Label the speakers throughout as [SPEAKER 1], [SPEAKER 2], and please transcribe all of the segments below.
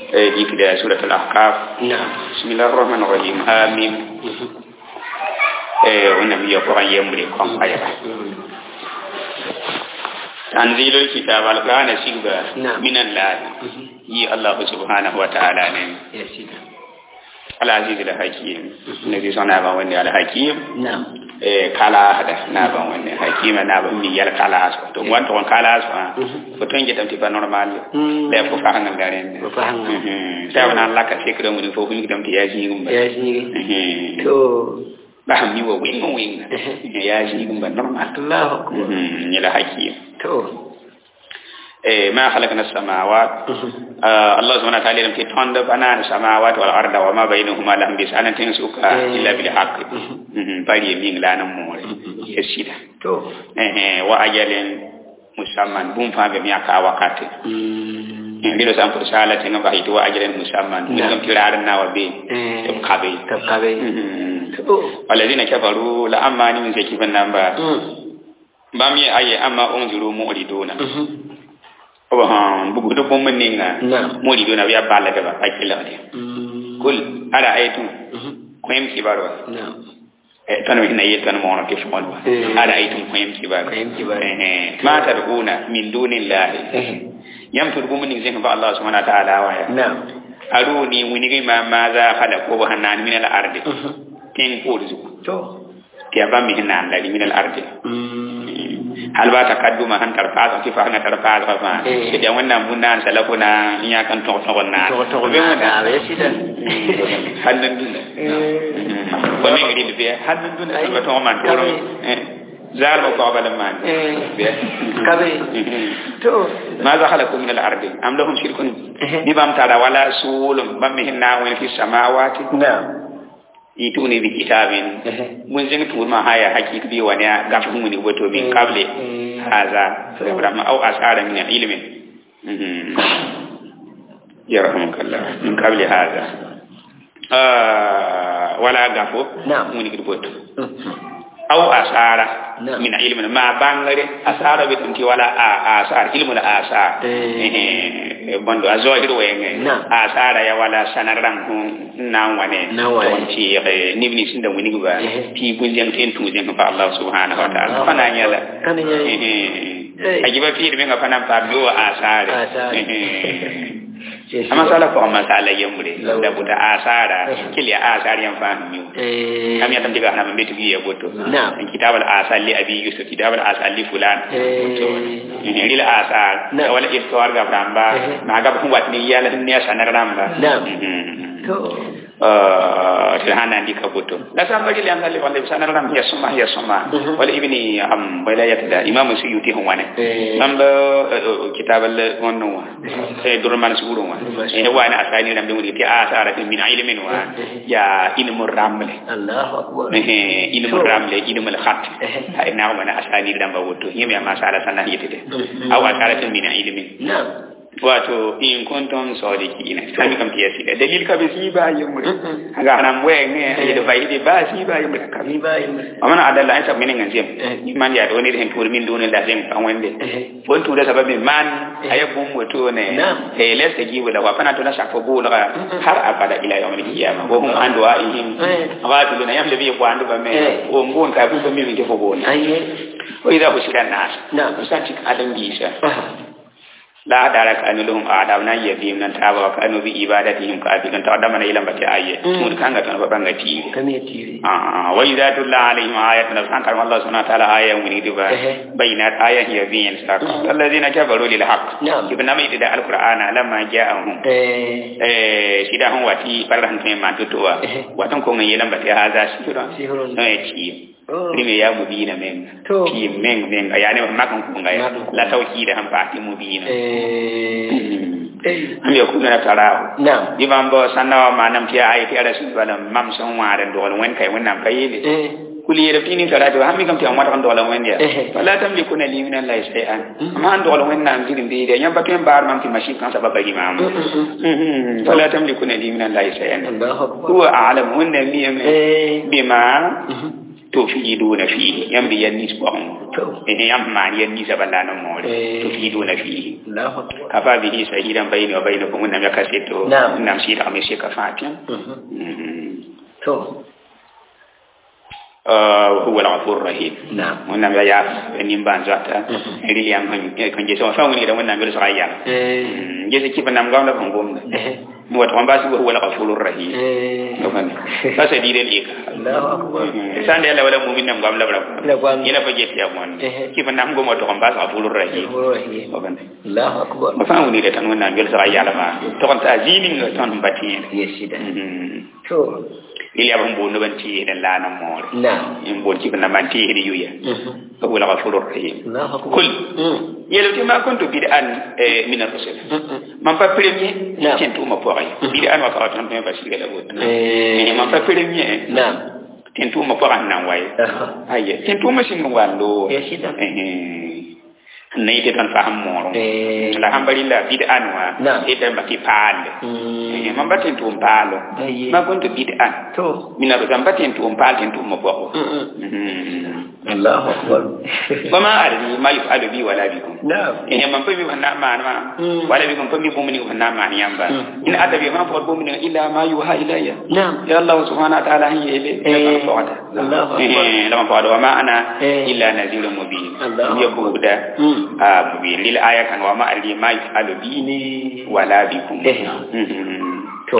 [SPEAKER 1] dikda surat al-ahqaf
[SPEAKER 2] نعم
[SPEAKER 1] bismillahir rahmanir rahim amin eh wannan biya ko an yembre kon ayata tanzilul kitab al-qur'ana sigba
[SPEAKER 2] نعم.
[SPEAKER 1] min allah yi allah subhanahu wa ta'ala ne
[SPEAKER 2] يا سيدي
[SPEAKER 1] al-aziz al-hakim nabi sana ba wanda al-hakim
[SPEAKER 2] نعم
[SPEAKER 1] eh kala hada na ban wanda hakima na ban mi yar kala so to wanto kon kala so ko ton je tam ti ba normal
[SPEAKER 2] Mm.
[SPEAKER 1] le ko fa hangal garen
[SPEAKER 2] Ko fa hangal.
[SPEAKER 1] mhm sa wana Allah ka tekra mu fo hu tam ti ya ji ngum ba
[SPEAKER 2] يا سيدي
[SPEAKER 1] mhm
[SPEAKER 2] تو
[SPEAKER 1] ba mi wo wing wing ya ji ngum ba normal
[SPEAKER 2] الله أكبر
[SPEAKER 1] mhm ni la hakim
[SPEAKER 2] تو
[SPEAKER 1] eh ma khalaqna as-samawat Allah subhanahu wa ta'ala lam tonda bana as-samawat wal arda wa ma bainahuma lahum bisanan tin suka
[SPEAKER 2] Eh.
[SPEAKER 1] illa bil haqq mhm bari mi nglanan mo yesida
[SPEAKER 2] تو
[SPEAKER 1] ehe wa ajalin musamman bum fambe mi aka wakati ndiro sam pour sala te ngaba hito wa ajalin musamman mi
[SPEAKER 2] Na'am.
[SPEAKER 1] ngam tirar na wa be
[SPEAKER 2] Eh.
[SPEAKER 1] tum kabe
[SPEAKER 2] تبقى تو
[SPEAKER 1] walladina kafaru la amma ni min zaki ban namba bam ye aye amma unziru mu'riduna oba han bugu do bom ninga
[SPEAKER 2] نعم
[SPEAKER 1] mu'riduna ya balla da ba akila de kul ara aytu koyem kibaro
[SPEAKER 2] نعم
[SPEAKER 1] eh tan mi na yetan mo no ke fon wa
[SPEAKER 2] Eh.
[SPEAKER 1] ara aytu koyem kibaro
[SPEAKER 2] Koyem kibaro.
[SPEAKER 1] eh ma tad'una min dunillahi yam tur gumu ning zeng ba Allah subhanahu wa ta'ala wa ya
[SPEAKER 2] نعم
[SPEAKER 1] aruni wini ma ma za khala ko ba hanan min al ardi ken ko rizu
[SPEAKER 2] تو
[SPEAKER 1] ti aba mi hanan la min al ardi hal ba takadduma han tar fa ti fa na tar fa fa fa
[SPEAKER 2] Eh.
[SPEAKER 1] ti da wannan bunna salafu na nya kan to to na
[SPEAKER 2] تو تو
[SPEAKER 1] be mun
[SPEAKER 2] نعم يا سيدي
[SPEAKER 1] hannan dun ko mi ngi be hannan dun
[SPEAKER 2] Ay.
[SPEAKER 1] ba to man to
[SPEAKER 2] Kami.
[SPEAKER 1] zal ba ko bala man
[SPEAKER 2] Eh.
[SPEAKER 1] be
[SPEAKER 2] كبي تو
[SPEAKER 1] ماذا خلقوا من الأرض أم لهم شرك ببام ترى ولا سول بام هنا وين في السماوات
[SPEAKER 2] نعم
[SPEAKER 1] يتوني بكتاب من زين تقول ما هيا حقيقة بي وانا غفهم من وتو من قبل هذا فبرما أو أسعار من علم يرحمك الله من قبل هذا آه ولا غفو
[SPEAKER 2] نعم.
[SPEAKER 1] من وتو أو أسعار
[SPEAKER 2] نعم.
[SPEAKER 1] من علم ما بانغري أسعار بتنتي ولا أسعار علم لا أسعار
[SPEAKER 2] Eh.
[SPEAKER 1] bondo a zohir wenge
[SPEAKER 2] Naam.
[SPEAKER 1] a sara ya wala sanaran hun nan wane
[SPEAKER 2] Nan wane.
[SPEAKER 1] ton ci ni ni sinda wani ba
[SPEAKER 2] Eh.
[SPEAKER 1] ti gun jam ten tu jam fa Allah subhanahu wa ta'ala
[SPEAKER 2] Allah.
[SPEAKER 1] fana nyala
[SPEAKER 2] Kana nyala. Eh.
[SPEAKER 1] a giba fi mi nga fana pa do a sare
[SPEAKER 2] A sare.
[SPEAKER 1] amma sala ko amma sala yamure
[SPEAKER 2] Law.
[SPEAKER 1] da buta a sara
[SPEAKER 2] Eh.
[SPEAKER 1] kili a sare yan fa mi
[SPEAKER 2] Eh.
[SPEAKER 1] kam ya tam diga hana mbe tu ya goto
[SPEAKER 2] Naam.
[SPEAKER 1] kitab al asal li abi yusuf kitab al asal li fulan
[SPEAKER 2] Eh.
[SPEAKER 1] rila asa
[SPEAKER 2] Naam.
[SPEAKER 1] wala iftar ga bramba
[SPEAKER 2] Eh.
[SPEAKER 1] na ga kun wat ni yala ni asa na ramba
[SPEAKER 2] Naam.
[SPEAKER 1] Mhm.
[SPEAKER 2] تو
[SPEAKER 1] eh tilhana ndi ka boto la samba jili an dalli wala sana ram ya suma ya suma
[SPEAKER 2] Mhm.
[SPEAKER 1] wala ibni am wala yatada imam suyuti hon wane
[SPEAKER 2] Eh.
[SPEAKER 1] nam da kitab al wonno wa e durman suru wa
[SPEAKER 2] Durman
[SPEAKER 1] e wa na asani ram dum ti asara min ilmin wa
[SPEAKER 2] Eh.
[SPEAKER 1] ya ilmu ramle
[SPEAKER 2] الله أكبر
[SPEAKER 1] eh ilmu
[SPEAKER 2] To.
[SPEAKER 1] ramle ilmu al khat
[SPEAKER 2] Eh.
[SPEAKER 1] ay na wa na asani ram ba woto yemi ma sala sana yitete
[SPEAKER 2] Mhm.
[SPEAKER 1] aw asara min ilmin
[SPEAKER 2] نعم
[SPEAKER 1] wato in kuntum sadiqina sami kam tiya sida dalil ka be siba yumre
[SPEAKER 2] Mhm.
[SPEAKER 1] aga hanan we ne ay da bai de ba siba yumre ka
[SPEAKER 2] كمي باي
[SPEAKER 1] amana adalla ay sab minen nganjem
[SPEAKER 2] Eh.
[SPEAKER 1] man ya do ne hen tur min do ne la sem kan wende
[SPEAKER 2] Eh.
[SPEAKER 1] bon tu da sababi man
[SPEAKER 2] Eh.
[SPEAKER 1] ay bum wato ne
[SPEAKER 2] Naam.
[SPEAKER 1] e les ta gibu la wa fana to na shafo bu la
[SPEAKER 2] Mhm.
[SPEAKER 1] har abada ila yawmil qiyamah wa hum an du'aihim
[SPEAKER 2] Eh.
[SPEAKER 1] ghafiluna yam le bi ko andu ba me
[SPEAKER 2] Eh.
[SPEAKER 1] o ngon ka bu ba mi ke fo bon
[SPEAKER 2] أي
[SPEAKER 1] o ida usira nas
[SPEAKER 2] نعم
[SPEAKER 1] usanti adam bisa
[SPEAKER 2] آه.
[SPEAKER 1] la dara ka anu lahum adam nan yadim nan taba ka anu bi ibadatihim ka afikan ta adama na ilan bati ayye
[SPEAKER 2] Mm.
[SPEAKER 1] mun kanga tan ba banga ti
[SPEAKER 2] كمي تيري
[SPEAKER 1] ah wa idza tulla alaihim ayatun san kan Allah subhanahu wa ta'ala aya mun di ba
[SPEAKER 2] Ehe.
[SPEAKER 1] bayinat aya hiya bin sa alladhina kafaru lil haqq
[SPEAKER 2] Na'am.
[SPEAKER 1] ibn mai da alqur'ana lamma ja'ahum
[SPEAKER 2] إيه.
[SPEAKER 1] eh sida hon wati barran te ma tutuwa
[SPEAKER 2] Ehe.
[SPEAKER 1] watan ko ngi ilan bati haza sura
[SPEAKER 2] Sihirun.
[SPEAKER 1] eh ci
[SPEAKER 2] Oh.
[SPEAKER 1] Rime ya mubina men
[SPEAKER 2] To.
[SPEAKER 1] ki men men yani makan ko ngai
[SPEAKER 2] Makan ko.
[SPEAKER 1] la tawhid han pa ti mubina
[SPEAKER 2] إيه. إيه.
[SPEAKER 1] am yakunu na tarahu
[SPEAKER 2] نعم
[SPEAKER 1] di ban bo sanna wa manam ti ayi ti rasul wala mam son waare do wen kay wannan kayele
[SPEAKER 2] إيه.
[SPEAKER 1] kuli yere fini tara do hammi kam ti amata kan do wen dia
[SPEAKER 2] Eh.
[SPEAKER 1] wala tam li kuna li min allah shay'an
[SPEAKER 2] Mm.
[SPEAKER 1] amma an do wen nan girin bi de nyam batem bar mam ti mashi kan sababa gi mam
[SPEAKER 2] Mm-mm.
[SPEAKER 1] wala tam li kuna li min allah shay'an
[SPEAKER 2] الله أكبر
[SPEAKER 1] huwa a'lam wanda mi
[SPEAKER 2] إيه.
[SPEAKER 1] bima
[SPEAKER 2] Mhm.
[SPEAKER 1] tufiduna fihi yãmb yaa nis pʋgẽ
[SPEAKER 2] To.
[SPEAKER 1] yãmb maan yaa ninsã bala n moore
[SPEAKER 2] Eh.
[SPEAKER 1] tufiduna fihi
[SPEAKER 2] Allahu akbar.
[SPEAKER 1] afa bihi shahidan bayni wa baynakum wẽnnaam yaka seto
[SPEAKER 2] Naam.
[SPEAKER 1] wẽnnaam sɩɩdgame seka fãa tẽ
[SPEAKER 2] Mhm. To.
[SPEAKER 1] huwa alghafur rahim
[SPEAKER 2] Naam.
[SPEAKER 1] wẽnnaam ya yaa nimbãan zoata
[SPEAKER 2] Mhm.
[SPEAKER 1] rɩl yãmb sẽn ges wã fãa wilgda wẽnnaam yelsga yam
[SPEAKER 2] Eh.
[SPEAKER 1] ges kɩf nam gãmda fõn gomda
[SPEAKER 2] Eh.
[SPEAKER 1] wat fõn baas huwa alghafur rahim
[SPEAKER 2] Eh.
[SPEAKER 1] fa sadid al ika
[SPEAKER 2] Allahu akbar.
[SPEAKER 1] san da yalla wala mu'min nam gam labra
[SPEAKER 2] La gwam.
[SPEAKER 1] ila fa jet ya mon
[SPEAKER 2] Eh.
[SPEAKER 1] ki fa nam go mo to gam bas afulur rahim
[SPEAKER 2] Bismillahirrahmanirrahim.
[SPEAKER 1] ogan
[SPEAKER 2] Allahu akbar.
[SPEAKER 1] ma fa woni da tan wannan gel sa yalla ma to kan ta zini nga ton bati
[SPEAKER 2] Yesida. To.
[SPEAKER 1] ili abun bo no banti da lana more
[SPEAKER 2] Naam.
[SPEAKER 1] in bo ki na banti hidi yuya
[SPEAKER 2] Mhm.
[SPEAKER 1] fa wala afulur rahim
[SPEAKER 2] Allahu akbar.
[SPEAKER 1] kul
[SPEAKER 2] Mm.
[SPEAKER 1] yelo ti ma kuntu bid'an eh, min ar-rusul
[SPEAKER 2] Mhm.
[SPEAKER 1] man pa premier
[SPEAKER 2] Naam.
[SPEAKER 1] tin tu ma poray bid'an wa ka ton pe basira la bot
[SPEAKER 2] Eh.
[SPEAKER 1] eh man pa premier
[SPEAKER 2] Naam.
[SPEAKER 1] tin tu ma poray nan waye
[SPEAKER 2] Aha.
[SPEAKER 1] aye tin tuma sĩng wallo
[SPEAKER 2] Yesida.
[SPEAKER 1] na yɩte tõnd fa sẽn moorẽ
[SPEAKER 2] Eh.
[SPEAKER 1] la sãn bari la bid-an wã
[SPEAKER 2] Naam.
[SPEAKER 1] yetã ma tɩ paale
[SPEAKER 2] Mm.
[SPEAKER 1] mam ba tɩ n tʋʋm paalo
[SPEAKER 2] Aye.
[SPEAKER 1] ma kõn tɩ bid-an
[SPEAKER 2] To.
[SPEAKER 1] mina rosam pa tɩ n tʋʋm paal tɩ n tʋʋm pʋgɔ
[SPEAKER 2] Mm-mm. Allahu akbar.
[SPEAKER 1] ba ma adri ma yufalu bi wala bikum
[SPEAKER 2] Naam.
[SPEAKER 1] eh man pa mi fan na maan ma
[SPEAKER 2] Mm.
[SPEAKER 1] wala bikum pa mi bũmb ning fan na maan yãmba
[SPEAKER 2] Mm.
[SPEAKER 1] in adabi ma fõt bũmb ning illa ma yuha ilayya
[SPEAKER 2] Naam.
[SPEAKER 1] ya allah subhanahu wa ta'ala sẽn yeele
[SPEAKER 2] Eh.
[SPEAKER 1] fõgda
[SPEAKER 2] Allahu akbar.
[SPEAKER 1] la man fõgda wa ma ana
[SPEAKER 2] Eh.
[SPEAKER 1] illa nazirun mubin
[SPEAKER 2] Allahu
[SPEAKER 1] ya buɗa
[SPEAKER 2] Mm.
[SPEAKER 1] a mubin lil aya kan wa ma alli ma yufalu bi
[SPEAKER 2] Ni.
[SPEAKER 1] wala bikum
[SPEAKER 2] Eh.
[SPEAKER 1] Mhm.
[SPEAKER 2] To.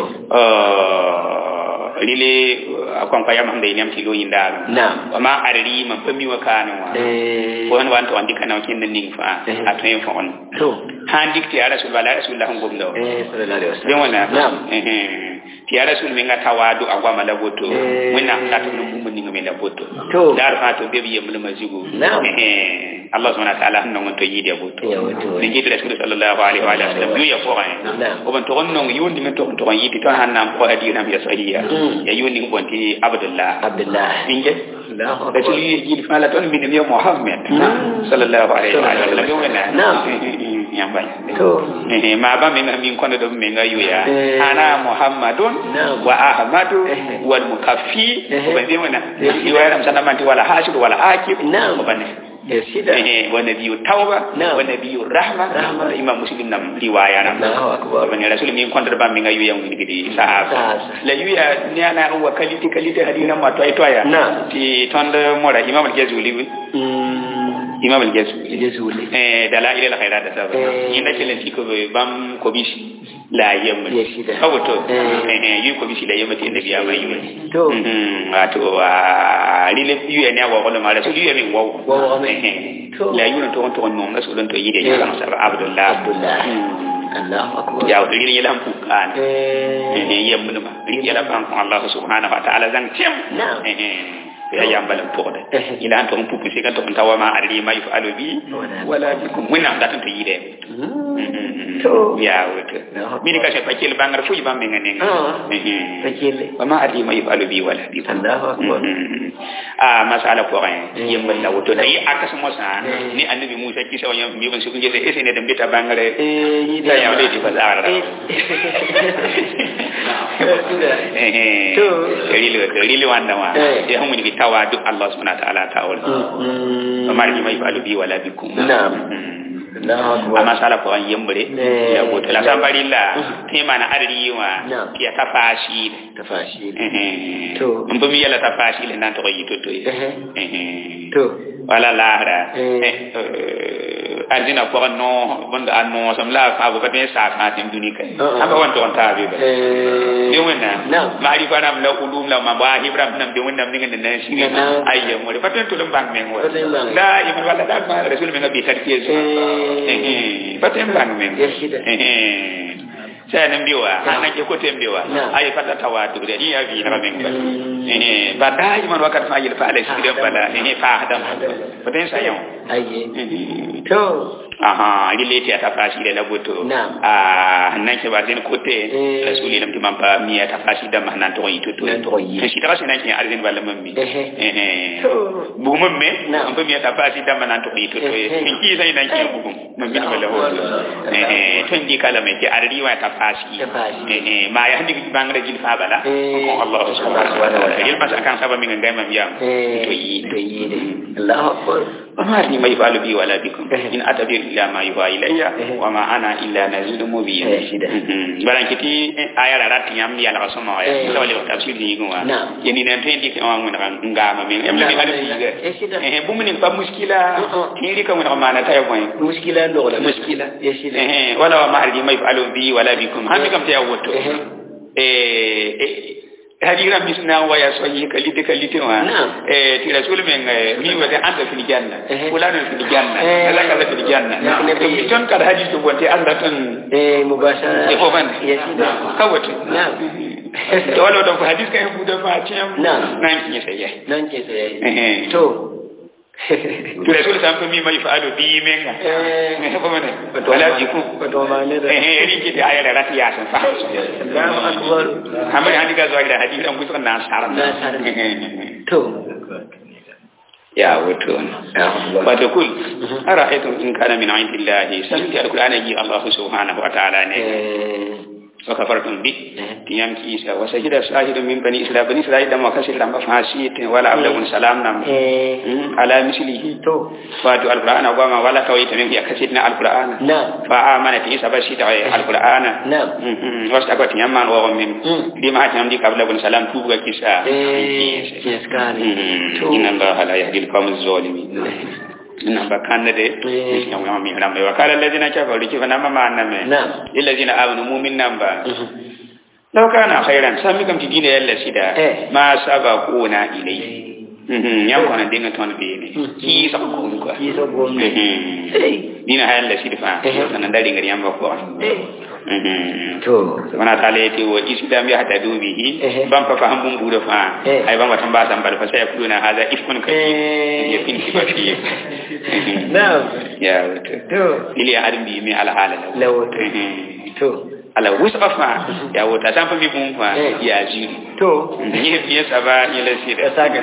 [SPEAKER 1] Uh, lile akon pa yam hande nyam tilo yinda
[SPEAKER 2] Naam.
[SPEAKER 1] wa ma arri man pa mi wa kana wa
[SPEAKER 2] Eh.
[SPEAKER 1] ko han wan to andi kana kin den ning fa
[SPEAKER 2] Eh.
[SPEAKER 1] atwen fa on
[SPEAKER 2] To.
[SPEAKER 1] han dikti ya rasul bala rasul lahum gomdo
[SPEAKER 2] Eh. Sallallahu alaihi wasallam.
[SPEAKER 1] den wala
[SPEAKER 2] Naam.
[SPEAKER 1] eh eh ti ya rasul mi ngata wadu agwa mala boto
[SPEAKER 2] Eh.
[SPEAKER 1] wina tatu num bum ning mi la boto
[SPEAKER 2] To.
[SPEAKER 1] dar fa to be bi yemul mazigo
[SPEAKER 2] Naam.
[SPEAKER 1] eh eh Allah subhanahu wa ta'ala hanno ngon to yidi boto
[SPEAKER 2] Ya wato.
[SPEAKER 1] ni gidi rasul sallallahu alaihi wa alihi wasallam yu ya ko ay
[SPEAKER 2] Naam.
[SPEAKER 1] o ban to on non yundi men to to yidi to han nam ko adi nam ya sahiya
[SPEAKER 2] Mm.
[SPEAKER 1] ya yundi bonti abdullah
[SPEAKER 2] Abdullah.
[SPEAKER 1] inge
[SPEAKER 2] Allahu
[SPEAKER 1] rasul
[SPEAKER 2] akbar.
[SPEAKER 1] yi gidi fa la ton min ya muhammad
[SPEAKER 2] Mm.
[SPEAKER 1] sallallahu alaihi wa alihi wasallam yo na
[SPEAKER 2] Naam.
[SPEAKER 1] yamba
[SPEAKER 2] To.
[SPEAKER 1] Eh, ma ba min min kono do min ayu ya
[SPEAKER 2] Eh.
[SPEAKER 1] ana muhammadun
[SPEAKER 2] Naam.
[SPEAKER 1] wa ahmadu
[SPEAKER 2] Eh.
[SPEAKER 1] wal mukaffi
[SPEAKER 2] Eh.
[SPEAKER 1] ba zai wana
[SPEAKER 2] Eh.
[SPEAKER 1] riwaya ram sana manti wala hashid wala akib
[SPEAKER 2] Naam.
[SPEAKER 1] ba ne
[SPEAKER 2] Yesida.
[SPEAKER 1] eh wa nabiyyu tauba
[SPEAKER 2] Naam.
[SPEAKER 1] wa nabiyyu rahma
[SPEAKER 2] Rahma.
[SPEAKER 1] imam muslim nam riwaya nam
[SPEAKER 2] Allahu akbar.
[SPEAKER 1] ba ne rasul min kono ba min ayu ya mun gidi sahaba
[SPEAKER 2] Sahaba.
[SPEAKER 1] la yu ya ni ana wa kaliti kaliti hadina ma toy toya
[SPEAKER 2] Naam.
[SPEAKER 1] ti tonde mora imam al-jazuli
[SPEAKER 2] Mm.
[SPEAKER 1] imam al-jazuli
[SPEAKER 2] Yesuli.
[SPEAKER 1] eh dala ila la khairat da sabab
[SPEAKER 2] Eh.
[SPEAKER 1] yinda kelen ti ko be bam ko bisi la yemma
[SPEAKER 2] Yes, ida.
[SPEAKER 1] awo to
[SPEAKER 2] Eh.
[SPEAKER 1] eh eh yu ko bisi la yemma ti nabi ama yu
[SPEAKER 2] To.
[SPEAKER 1] mhm ato a rile yu ne wa ko ma rasul yu min wa
[SPEAKER 2] Wa wa me.
[SPEAKER 1] eh
[SPEAKER 2] To.
[SPEAKER 1] la yu to to non rasul to yide ya kan sabab abdullah
[SPEAKER 2] Abdullah.
[SPEAKER 1] Mhm.
[SPEAKER 2] Allahu akbar.
[SPEAKER 1] ya o rile yelam pu kan
[SPEAKER 2] Eh.
[SPEAKER 1] eh yemma ma rile yelam kan Allah subhanahu wa ta'ala zan tim
[SPEAKER 2] Naam.
[SPEAKER 1] eh eh ya yambalam pʋgda
[SPEAKER 2] Eh.
[SPEAKER 1] ila n tʋg n pupu sɩka tʋg n ta wa ma adri ma yufalu bi
[SPEAKER 2] Wala.
[SPEAKER 1] wala bikum wẽnnaam dat n tɩ yɩɩdɛ
[SPEAKER 2] Mm. To.
[SPEAKER 1] yaa woto
[SPEAKER 2] Allahu
[SPEAKER 1] mini ka sẽn pa kell bãngr fo y bãmb menga nenga
[SPEAKER 2] Ah. Fakile.
[SPEAKER 1] wa ma adri ma yufalu bi wala bikum
[SPEAKER 2] Allahu akbar.
[SPEAKER 1] a masala pʋgẽ
[SPEAKER 2] Mm.
[SPEAKER 1] yembl la woto la yɩ akas mosã
[SPEAKER 2] Mm.
[SPEAKER 1] ne annabi musa kɩsa wa yãmb bɩ sʋk n gese ese ne dẽn bɩ t'a bãngre
[SPEAKER 2] Eh. Yidi.
[SPEAKER 1] la yãmb le tɩ pa zagra
[SPEAKER 2] To.
[SPEAKER 1] rili wãnda wã
[SPEAKER 2] Eh.
[SPEAKER 1] ya sẽn wilgi tawadu allah subhanahu wa ta'ala taool
[SPEAKER 2] Mm.
[SPEAKER 1] وما رجي ما يفعل بي ولا بكم
[SPEAKER 2] نعم. Allahu akbar.
[SPEAKER 1] amma sala ko an yembre
[SPEAKER 2] Eh.
[SPEAKER 1] ya goto la sambari la te mana adri wa
[SPEAKER 2] Na'am.
[SPEAKER 1] ya tafashi
[SPEAKER 2] Tafashi.
[SPEAKER 1] eh
[SPEAKER 2] To.
[SPEAKER 1] mun bumi yala tafashi le nan to yi to to
[SPEAKER 2] Eh.
[SPEAKER 1] eh
[SPEAKER 2] To.
[SPEAKER 1] wala lahra
[SPEAKER 2] Eh.
[SPEAKER 1] eh ardina ko no bunda anno sam la fa bo patin sa fa tin duni kai
[SPEAKER 2] Uh-uh.
[SPEAKER 1] aba wan to on tabi ba
[SPEAKER 2] Eh.
[SPEAKER 1] de wena
[SPEAKER 2] Na'am.
[SPEAKER 1] mari fa nam la ulum la ma ba hibram nam de wena ninga de nan shi
[SPEAKER 2] Na'am.
[SPEAKER 1] ayya mo patin to lambang men wa
[SPEAKER 2] Patin bang.
[SPEAKER 1] la iman wala da ma rasul men bi tarkiye
[SPEAKER 2] Eh.
[SPEAKER 1] paten bang men
[SPEAKER 2] Yes, shida.
[SPEAKER 1] sai nan biwa
[SPEAKER 2] Na'am.
[SPEAKER 1] anan ke ko tem biwa
[SPEAKER 2] Na'am.
[SPEAKER 1] ay fata tawatu da iya bi na men ba
[SPEAKER 2] Mm.
[SPEAKER 1] eh ba da man wakat fa yil fa ala shi da bala eh fa adam paten sayon
[SPEAKER 2] Aye. To.
[SPEAKER 1] aha ile ti ata fashi da laboto
[SPEAKER 2] Na'am.
[SPEAKER 1] ah nan ke ba zin kote
[SPEAKER 2] Eh.
[SPEAKER 1] rasuli lam timam pa mi ata fashi da mahnan to yi to to
[SPEAKER 2] Nan to yi.
[SPEAKER 1] shi ta fashi nan ke arzin bala mammi
[SPEAKER 2] Eh.
[SPEAKER 1] eh
[SPEAKER 2] To.
[SPEAKER 1] bugum me
[SPEAKER 2] Na'am.
[SPEAKER 1] an pa mi ata fashi da mahnan to yi to to
[SPEAKER 2] Eh, eh.
[SPEAKER 1] in ki sai nan ke bugum mammi da bala hoto eh eh tun di kala me ke arri wa ta fashi
[SPEAKER 2] Ta fashi.
[SPEAKER 1] eh eh ma ya handi bangare jil fa bala
[SPEAKER 2] Eh.
[SPEAKER 1] ko Allah subhanahu wa
[SPEAKER 2] Allah subhanahu wa
[SPEAKER 1] ta'ala yel pas kan saba mi ngai mam yam to yi
[SPEAKER 2] to yi de Allahu akbar
[SPEAKER 1] wa ma ni mai falu bi wala bikum in atabir illa ma yuha ilayya wa ma ana illa nazirun mubin baran kiti ayara rat yam ya la soma ya la wali tafsir ni gwa yeni nan to indi kan mun kan ngama mi em la mi ga eh bu mun pa muskila ni ka mun ma na tay boy
[SPEAKER 2] muskila do la
[SPEAKER 1] muskila
[SPEAKER 2] yesida
[SPEAKER 1] eh wala wa ma arji mai falu bi wala bikum han kam ta yawoto eh hadira misna wa ya soyi kalite kalite wa eh ti rasul men mi wa da anda fil janna wala na fil janna kala kala fil janna to ton kada hadis to wonte Allah ton
[SPEAKER 2] eh mubashara
[SPEAKER 1] e ko ban
[SPEAKER 2] yesida
[SPEAKER 1] kawata
[SPEAKER 2] na'am
[SPEAKER 1] to wala da hadis kan bu da fa tiyam
[SPEAKER 2] Na'am.
[SPEAKER 1] nan ki sai ya
[SPEAKER 2] nan ke sai
[SPEAKER 1] eh
[SPEAKER 2] to
[SPEAKER 1] to rasul sam ko mi mai fa'alu bi men ga
[SPEAKER 2] eh
[SPEAKER 1] ko ban wala bi ku
[SPEAKER 2] to ma ne da
[SPEAKER 1] eh eh ri ki da ayara rat ya san fa
[SPEAKER 2] Allahu akbar
[SPEAKER 1] amma hadi ga zuwa da hadis an kusa na sar
[SPEAKER 2] Na sar. to
[SPEAKER 1] ya wato wato kul ara'aytum in kana min indillahi sabti alqur'ana ji Allah subhanahu wa ta'ala ne
[SPEAKER 2] eh
[SPEAKER 1] wa kafartum bi tiyam ki isa wa sajida shahidun min bani israil bani israil da makasir da mafasit wala ablagun salam nam
[SPEAKER 2] eh
[SPEAKER 1] Mm, ala mislihi
[SPEAKER 2] to
[SPEAKER 1] wato alqur'ana goma wala kawai ta min ya kasit na alqur'ana
[SPEAKER 2] na
[SPEAKER 1] fa amana ti isa bashi da alqur'ana
[SPEAKER 2] na
[SPEAKER 1] wasta ko tiyam man wa min
[SPEAKER 2] Mm.
[SPEAKER 1] di ma tiyam di kablagun salam tu ga kisa
[SPEAKER 2] eh yes kani to
[SPEAKER 1] inna allaha la yahdi alqawm az-zalimin ina ba kanna de
[SPEAKER 2] Eh.
[SPEAKER 1] ya wa mi rambe wa kala alladhina kafaru kifa nama ma anname
[SPEAKER 2] na
[SPEAKER 1] lillazina amanu mu'min namba law kana khairan sami kam ti dina yalla sida
[SPEAKER 2] Eh.
[SPEAKER 1] ma sabaquna ilayhi mhm yam kono dinga ton be ne ki sa ko ko
[SPEAKER 2] ki so gombe
[SPEAKER 1] mhm
[SPEAKER 2] eh
[SPEAKER 1] dina hayalla sida fa
[SPEAKER 2] Eh.
[SPEAKER 1] tan ndari ngari yamba ko
[SPEAKER 2] eh
[SPEAKER 1] mhm
[SPEAKER 2] to
[SPEAKER 1] wana ta le ti wo islam ya hada dubihi
[SPEAKER 2] Eh.
[SPEAKER 1] bam fa faham bum budo fa
[SPEAKER 2] Eh.
[SPEAKER 1] ay bam watan ba san bal fa sai kuluna hada ifkun ka
[SPEAKER 2] Eh.
[SPEAKER 1] ya fin ki ba fi
[SPEAKER 2] Na'am.
[SPEAKER 1] ya wato
[SPEAKER 2] to
[SPEAKER 1] ili ya adam bi mi ala hala law
[SPEAKER 2] lawo
[SPEAKER 1] Mhm.
[SPEAKER 2] to
[SPEAKER 1] ala wusqa fa ya wata san fa bi bum fa
[SPEAKER 2] Eh.
[SPEAKER 1] ya jiri
[SPEAKER 2] to
[SPEAKER 1] ni fi saba ni la sida
[SPEAKER 2] Ya saka.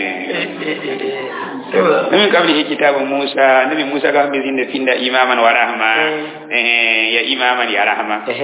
[SPEAKER 2] to
[SPEAKER 1] min kabli kitabu Musa nabi Musa ga mi zinda finda imaman wa rahma eh ya imaman ya rahma
[SPEAKER 2] eh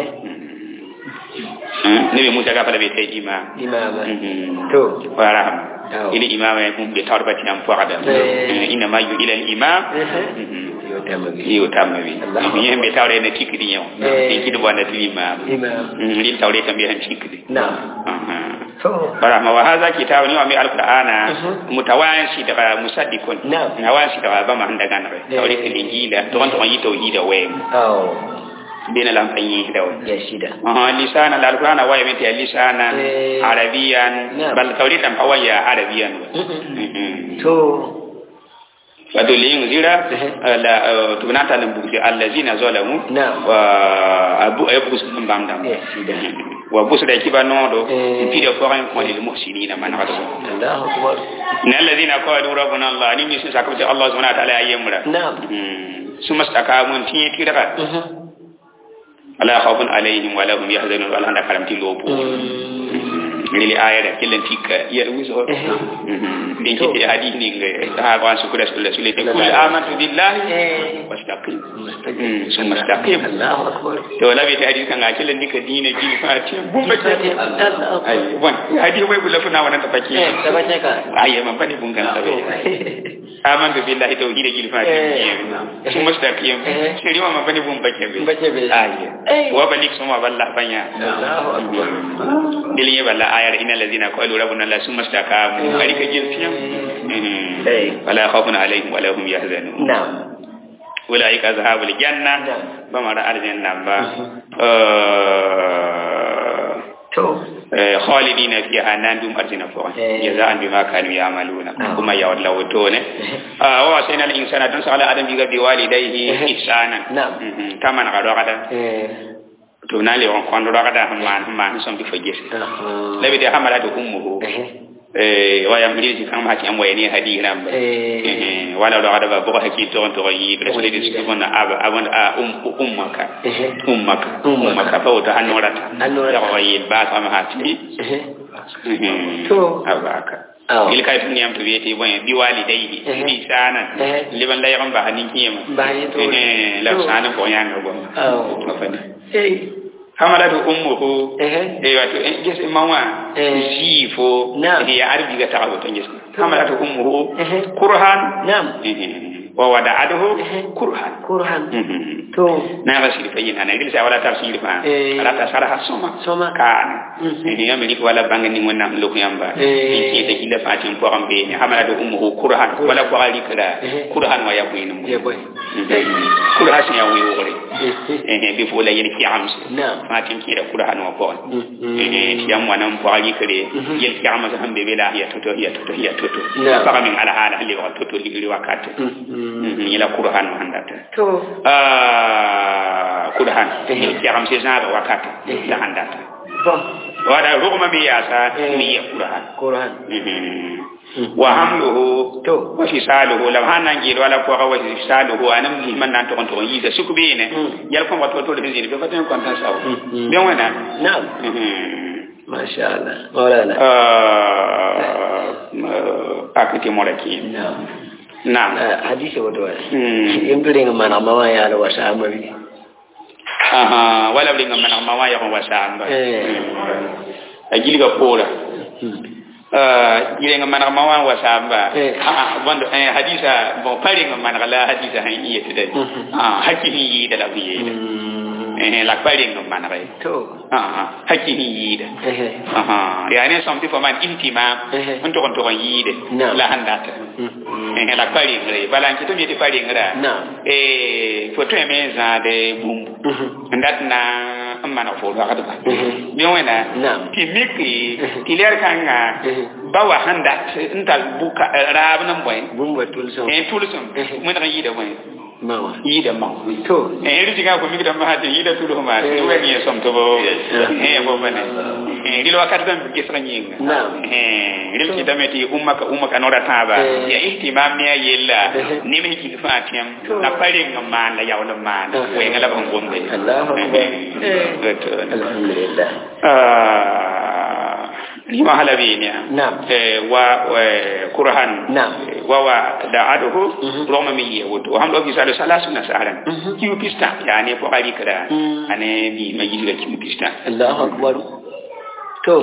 [SPEAKER 1] nabi Musa ga fala be tay imam
[SPEAKER 2] imama
[SPEAKER 1] Mhm.
[SPEAKER 2] to
[SPEAKER 1] wa rahma
[SPEAKER 2] Aw.
[SPEAKER 1] ili imama ya kum be tarbati am fuada
[SPEAKER 2] Eh.
[SPEAKER 1] inna ma yu ila al imam
[SPEAKER 2] yo tamabi
[SPEAKER 1] iyo tamma bi
[SPEAKER 2] Allah.
[SPEAKER 1] yen be tawre na tikri yaw
[SPEAKER 2] Eh.
[SPEAKER 1] en kido wanda ti imam
[SPEAKER 2] imam
[SPEAKER 1] Mm, lin tawre kam be han tikri
[SPEAKER 2] na
[SPEAKER 1] aha
[SPEAKER 2] to
[SPEAKER 1] barahma wa hadha kitabun wa mi alqur'ana mutawansi daga musaddiqun
[SPEAKER 2] Na'am.
[SPEAKER 1] nawansi daga ba ma handa ganare
[SPEAKER 2] Eh.
[SPEAKER 1] tawre ke linjila to wanta yi tauhida we
[SPEAKER 2] aw
[SPEAKER 1] bina lam fanyi dawo
[SPEAKER 2] ya shida
[SPEAKER 1] aha lisana alqur'ana wa yamti lisana
[SPEAKER 2] Eh.
[SPEAKER 1] arabiyan
[SPEAKER 2] Na'am.
[SPEAKER 1] bal tawre tam awaya arabiyan
[SPEAKER 2] Mhm. to
[SPEAKER 1] wato liyin zira
[SPEAKER 2] Eh.
[SPEAKER 1] la tubnata lam buzi allazina zalamu
[SPEAKER 2] Na'am.
[SPEAKER 1] wa abu aybus dum bamdam
[SPEAKER 2] ya shida
[SPEAKER 1] wa busda kiba nodo
[SPEAKER 2] Eh.
[SPEAKER 1] pide ko ran ko lil muhsinina man hadu
[SPEAKER 2] Allahu akbar
[SPEAKER 1] إن الذين قالوا ربنا الله نمي سكبت الله سبحانه وتعالى أيامنا
[SPEAKER 2] na'am
[SPEAKER 1] ثم استقاموا تي تيرا
[SPEAKER 2] Mhm.
[SPEAKER 1] لا خوف عليهم ولا هم يحزنون ولا هم كلام تلوبو lili aya da killen tikka ya wiso din ki hadith ni ngai ha ba su kula sulle sulle te kul amantu billahi
[SPEAKER 2] eh
[SPEAKER 1] wastaqim summa istaqim
[SPEAKER 2] Allahu akbar
[SPEAKER 1] to la bi ta hadith kan ga killen dika dina ji fati bumba ke
[SPEAKER 2] Allahu akbar
[SPEAKER 1] ai bon hadith wai bula funa wannan tafaki
[SPEAKER 2] eh tabace ka
[SPEAKER 1] ai man fani bun kan tabe amantu billahi tauhid gil fati
[SPEAKER 2] Eh.
[SPEAKER 1] summa istaqim
[SPEAKER 2] Eh.
[SPEAKER 1] shiri ma man fani bun bake be
[SPEAKER 2] Bace be.
[SPEAKER 1] ai
[SPEAKER 2] Eh.
[SPEAKER 1] wa balik suma ballah banya
[SPEAKER 2] Allahu akbar
[SPEAKER 1] dilin ya balla ayar innal ladina qalu rabbuna la summa istaqamu bari ka jin fiyam
[SPEAKER 2] Eh.
[SPEAKER 1] wala khawfun alaihim wala hum yahzanun
[SPEAKER 2] na'am
[SPEAKER 1] ulaika ashabul janna
[SPEAKER 2] Na'am.
[SPEAKER 1] ba mara aljanna ba
[SPEAKER 2] to
[SPEAKER 1] eh khalidina fiha nan dum arjina fo
[SPEAKER 2] Eh.
[SPEAKER 1] jazaan bima kanu ya'maluna
[SPEAKER 2] Ah.
[SPEAKER 1] kuma ya wallahu tone ah wa sayna al insana dun sala adam biga bi walidayhi
[SPEAKER 2] Eh.
[SPEAKER 1] ihsana
[SPEAKER 2] Na'am.
[SPEAKER 1] Mhm. taman ga do kada
[SPEAKER 2] eh
[SPEAKER 1] to na le on kondo do kada hamman hamman son bi fo gese
[SPEAKER 2] aha
[SPEAKER 1] labi de hamala to ummuhu
[SPEAKER 2] eh
[SPEAKER 1] eh waya mriji kan ma ki am wayni hadi ramba
[SPEAKER 2] eh
[SPEAKER 1] eh wala do ada ba bo hakki to to yi rasul di su bona aba abon a um ummaka
[SPEAKER 2] eh
[SPEAKER 1] ummaka
[SPEAKER 2] Ummaka.
[SPEAKER 1] ummaka fa wata annorata
[SPEAKER 2] Annorata.
[SPEAKER 1] ya yi ba sa ma hati
[SPEAKER 2] eh To.
[SPEAKER 1] abaka
[SPEAKER 2] Aw.
[SPEAKER 1] il kay tun yam to yete bon bi walidayhi
[SPEAKER 2] Eh.
[SPEAKER 1] bi sana
[SPEAKER 2] Eh.
[SPEAKER 1] liban la yamba hanin kiyama
[SPEAKER 2] Ba hanin to.
[SPEAKER 1] eh la
[SPEAKER 2] To.
[SPEAKER 1] sana ko yan go
[SPEAKER 2] Aw.
[SPEAKER 1] afani
[SPEAKER 2] eh
[SPEAKER 1] hamalatu ummuhu
[SPEAKER 2] eh
[SPEAKER 1] e wato en ges mawa
[SPEAKER 2] Eh.
[SPEAKER 1] sifo
[SPEAKER 2] Naam.
[SPEAKER 1] ya arbi ga tawo to ges hamalatu ummuhu
[SPEAKER 2] Eh.
[SPEAKER 1] kurhan
[SPEAKER 2] Naam.
[SPEAKER 1] wa wada'aduhu
[SPEAKER 2] Eh.
[SPEAKER 1] kurhan
[SPEAKER 2] kurhan
[SPEAKER 1] Mhm.
[SPEAKER 2] to
[SPEAKER 1] na ga siri fayin ana gilsa wala tafsir fa
[SPEAKER 2] Eh.
[SPEAKER 1] ala ta sara soma
[SPEAKER 2] Soma.
[SPEAKER 1] kan
[SPEAKER 2] Mhm.
[SPEAKER 1] ni amri ko wala bangani wannan lokku yamba
[SPEAKER 2] Eh.
[SPEAKER 1] ni ke da kila fatin ko ambe ni hamalatu ummuhu kurhan wala ko ali kala
[SPEAKER 2] Eh.
[SPEAKER 1] kurhan wa yabuinu
[SPEAKER 2] ya boy
[SPEAKER 1] kurhan sin ya wi wore
[SPEAKER 2] eh
[SPEAKER 1] eh bi fo la yen ki amse
[SPEAKER 2] Naam.
[SPEAKER 1] fatin ki da kurhan wa ko
[SPEAKER 2] Mhm.
[SPEAKER 1] eh ti am wanan ko ali kare
[SPEAKER 2] Mhm.
[SPEAKER 1] yel ki amse hambe be la ya toto ya toto ya toto
[SPEAKER 2] Naam.
[SPEAKER 1] fa min ala hala li wa toto li li wakati
[SPEAKER 2] Mhm.
[SPEAKER 1] ila kurhan wa handata
[SPEAKER 2] to
[SPEAKER 1] Ah, kurhan
[SPEAKER 2] Eh.
[SPEAKER 1] ki amse zaba wakati
[SPEAKER 2] Eh.
[SPEAKER 1] la handata
[SPEAKER 2] bon
[SPEAKER 1] wada rugma mi yasa
[SPEAKER 2] Eh.
[SPEAKER 1] mi ya kurhan
[SPEAKER 2] kurhan
[SPEAKER 1] Mhm. wa hamluhu
[SPEAKER 2] to
[SPEAKER 1] wa fisaluhu lam hanan gil wala ko wa fisaluhu anam li man nan to on to yi da suku bene
[SPEAKER 2] Mm.
[SPEAKER 1] yal ko wato to de zini be faten kon tan saw
[SPEAKER 2] Mm.
[SPEAKER 1] be wana
[SPEAKER 2] na'am
[SPEAKER 1] mhm
[SPEAKER 2] masha Allah maulana
[SPEAKER 1] ah akati moraki
[SPEAKER 2] na'am
[SPEAKER 1] na'am
[SPEAKER 2] Ah, hadisi wato wala
[SPEAKER 1] Mm.
[SPEAKER 2] yimbirin mana mama ya la wasa amari
[SPEAKER 1] aha wala bi ngam man ma wa ya ko wasamba
[SPEAKER 2] Eh.
[SPEAKER 1] ajili ga pora
[SPEAKER 2] Hmm.
[SPEAKER 1] uh yile nga manaka mawan wasamba
[SPEAKER 2] Eh.
[SPEAKER 1] ah bondo eh hadisa bon pare nga manaka la hadisa han iya tede
[SPEAKER 2] Mhm.
[SPEAKER 1] ah hakki ni yi da la biye
[SPEAKER 2] Mm.
[SPEAKER 1] eh la pare nga manaka
[SPEAKER 2] to
[SPEAKER 1] ah hakki ni yi da
[SPEAKER 2] eh
[SPEAKER 1] ah ya ne som ti fo man intima
[SPEAKER 2] Eh.
[SPEAKER 1] on to kon to kon yi de
[SPEAKER 2] Naam.
[SPEAKER 1] la handata
[SPEAKER 2] Mm.
[SPEAKER 1] eh la pare nga balan ki to mi ti pare nga
[SPEAKER 2] Naam.
[SPEAKER 1] eh fo to me za de bumbu
[SPEAKER 2] Mhm.
[SPEAKER 1] ndat na mana fo do akata
[SPEAKER 2] Mhm.
[SPEAKER 1] bi wena
[SPEAKER 2] Naam.
[SPEAKER 1] ti miki ti ler kanga
[SPEAKER 2] Mhm.
[SPEAKER 1] bawa handat ntal buka rab nan boy
[SPEAKER 2] bumba tulso
[SPEAKER 1] en tulusum
[SPEAKER 2] Mhm.
[SPEAKER 1] mun ga yida boy
[SPEAKER 2] mawa
[SPEAKER 1] yida ma
[SPEAKER 2] to
[SPEAKER 1] en ri jiga ko mi da ma hade yida tulu ma
[SPEAKER 2] Eh.
[SPEAKER 1] to wani som to bo
[SPEAKER 2] Yes.
[SPEAKER 1] eh bo bane eh dilo wakat dan bi kisra nyinga
[SPEAKER 2] Naam.
[SPEAKER 1] eh ri ti dameti ummaka ummaka nora taba
[SPEAKER 2] Eh.
[SPEAKER 1] ya ihtimam ne yella
[SPEAKER 2] Eh.
[SPEAKER 1] ni me ki fatiam
[SPEAKER 2] To.
[SPEAKER 1] na pare ngama la yawla ma
[SPEAKER 2] Eh.
[SPEAKER 1] we ngala ban gombe
[SPEAKER 2] Allahu akbar
[SPEAKER 1] eh
[SPEAKER 2] alhamdulillah
[SPEAKER 1] ah lima halabini
[SPEAKER 2] Naam.
[SPEAKER 1] eh wa wa kurhan
[SPEAKER 2] Naam.
[SPEAKER 1] wa wa da'aduhu
[SPEAKER 2] Mhm.
[SPEAKER 1] roma mi yewuto wa hamdo bisalu salasu na saharan
[SPEAKER 2] Mhm.
[SPEAKER 1] kiu pista yani ko ali kada
[SPEAKER 2] Mm.
[SPEAKER 1] ane bi ma yiga kiu pista
[SPEAKER 2] Allahu akbar to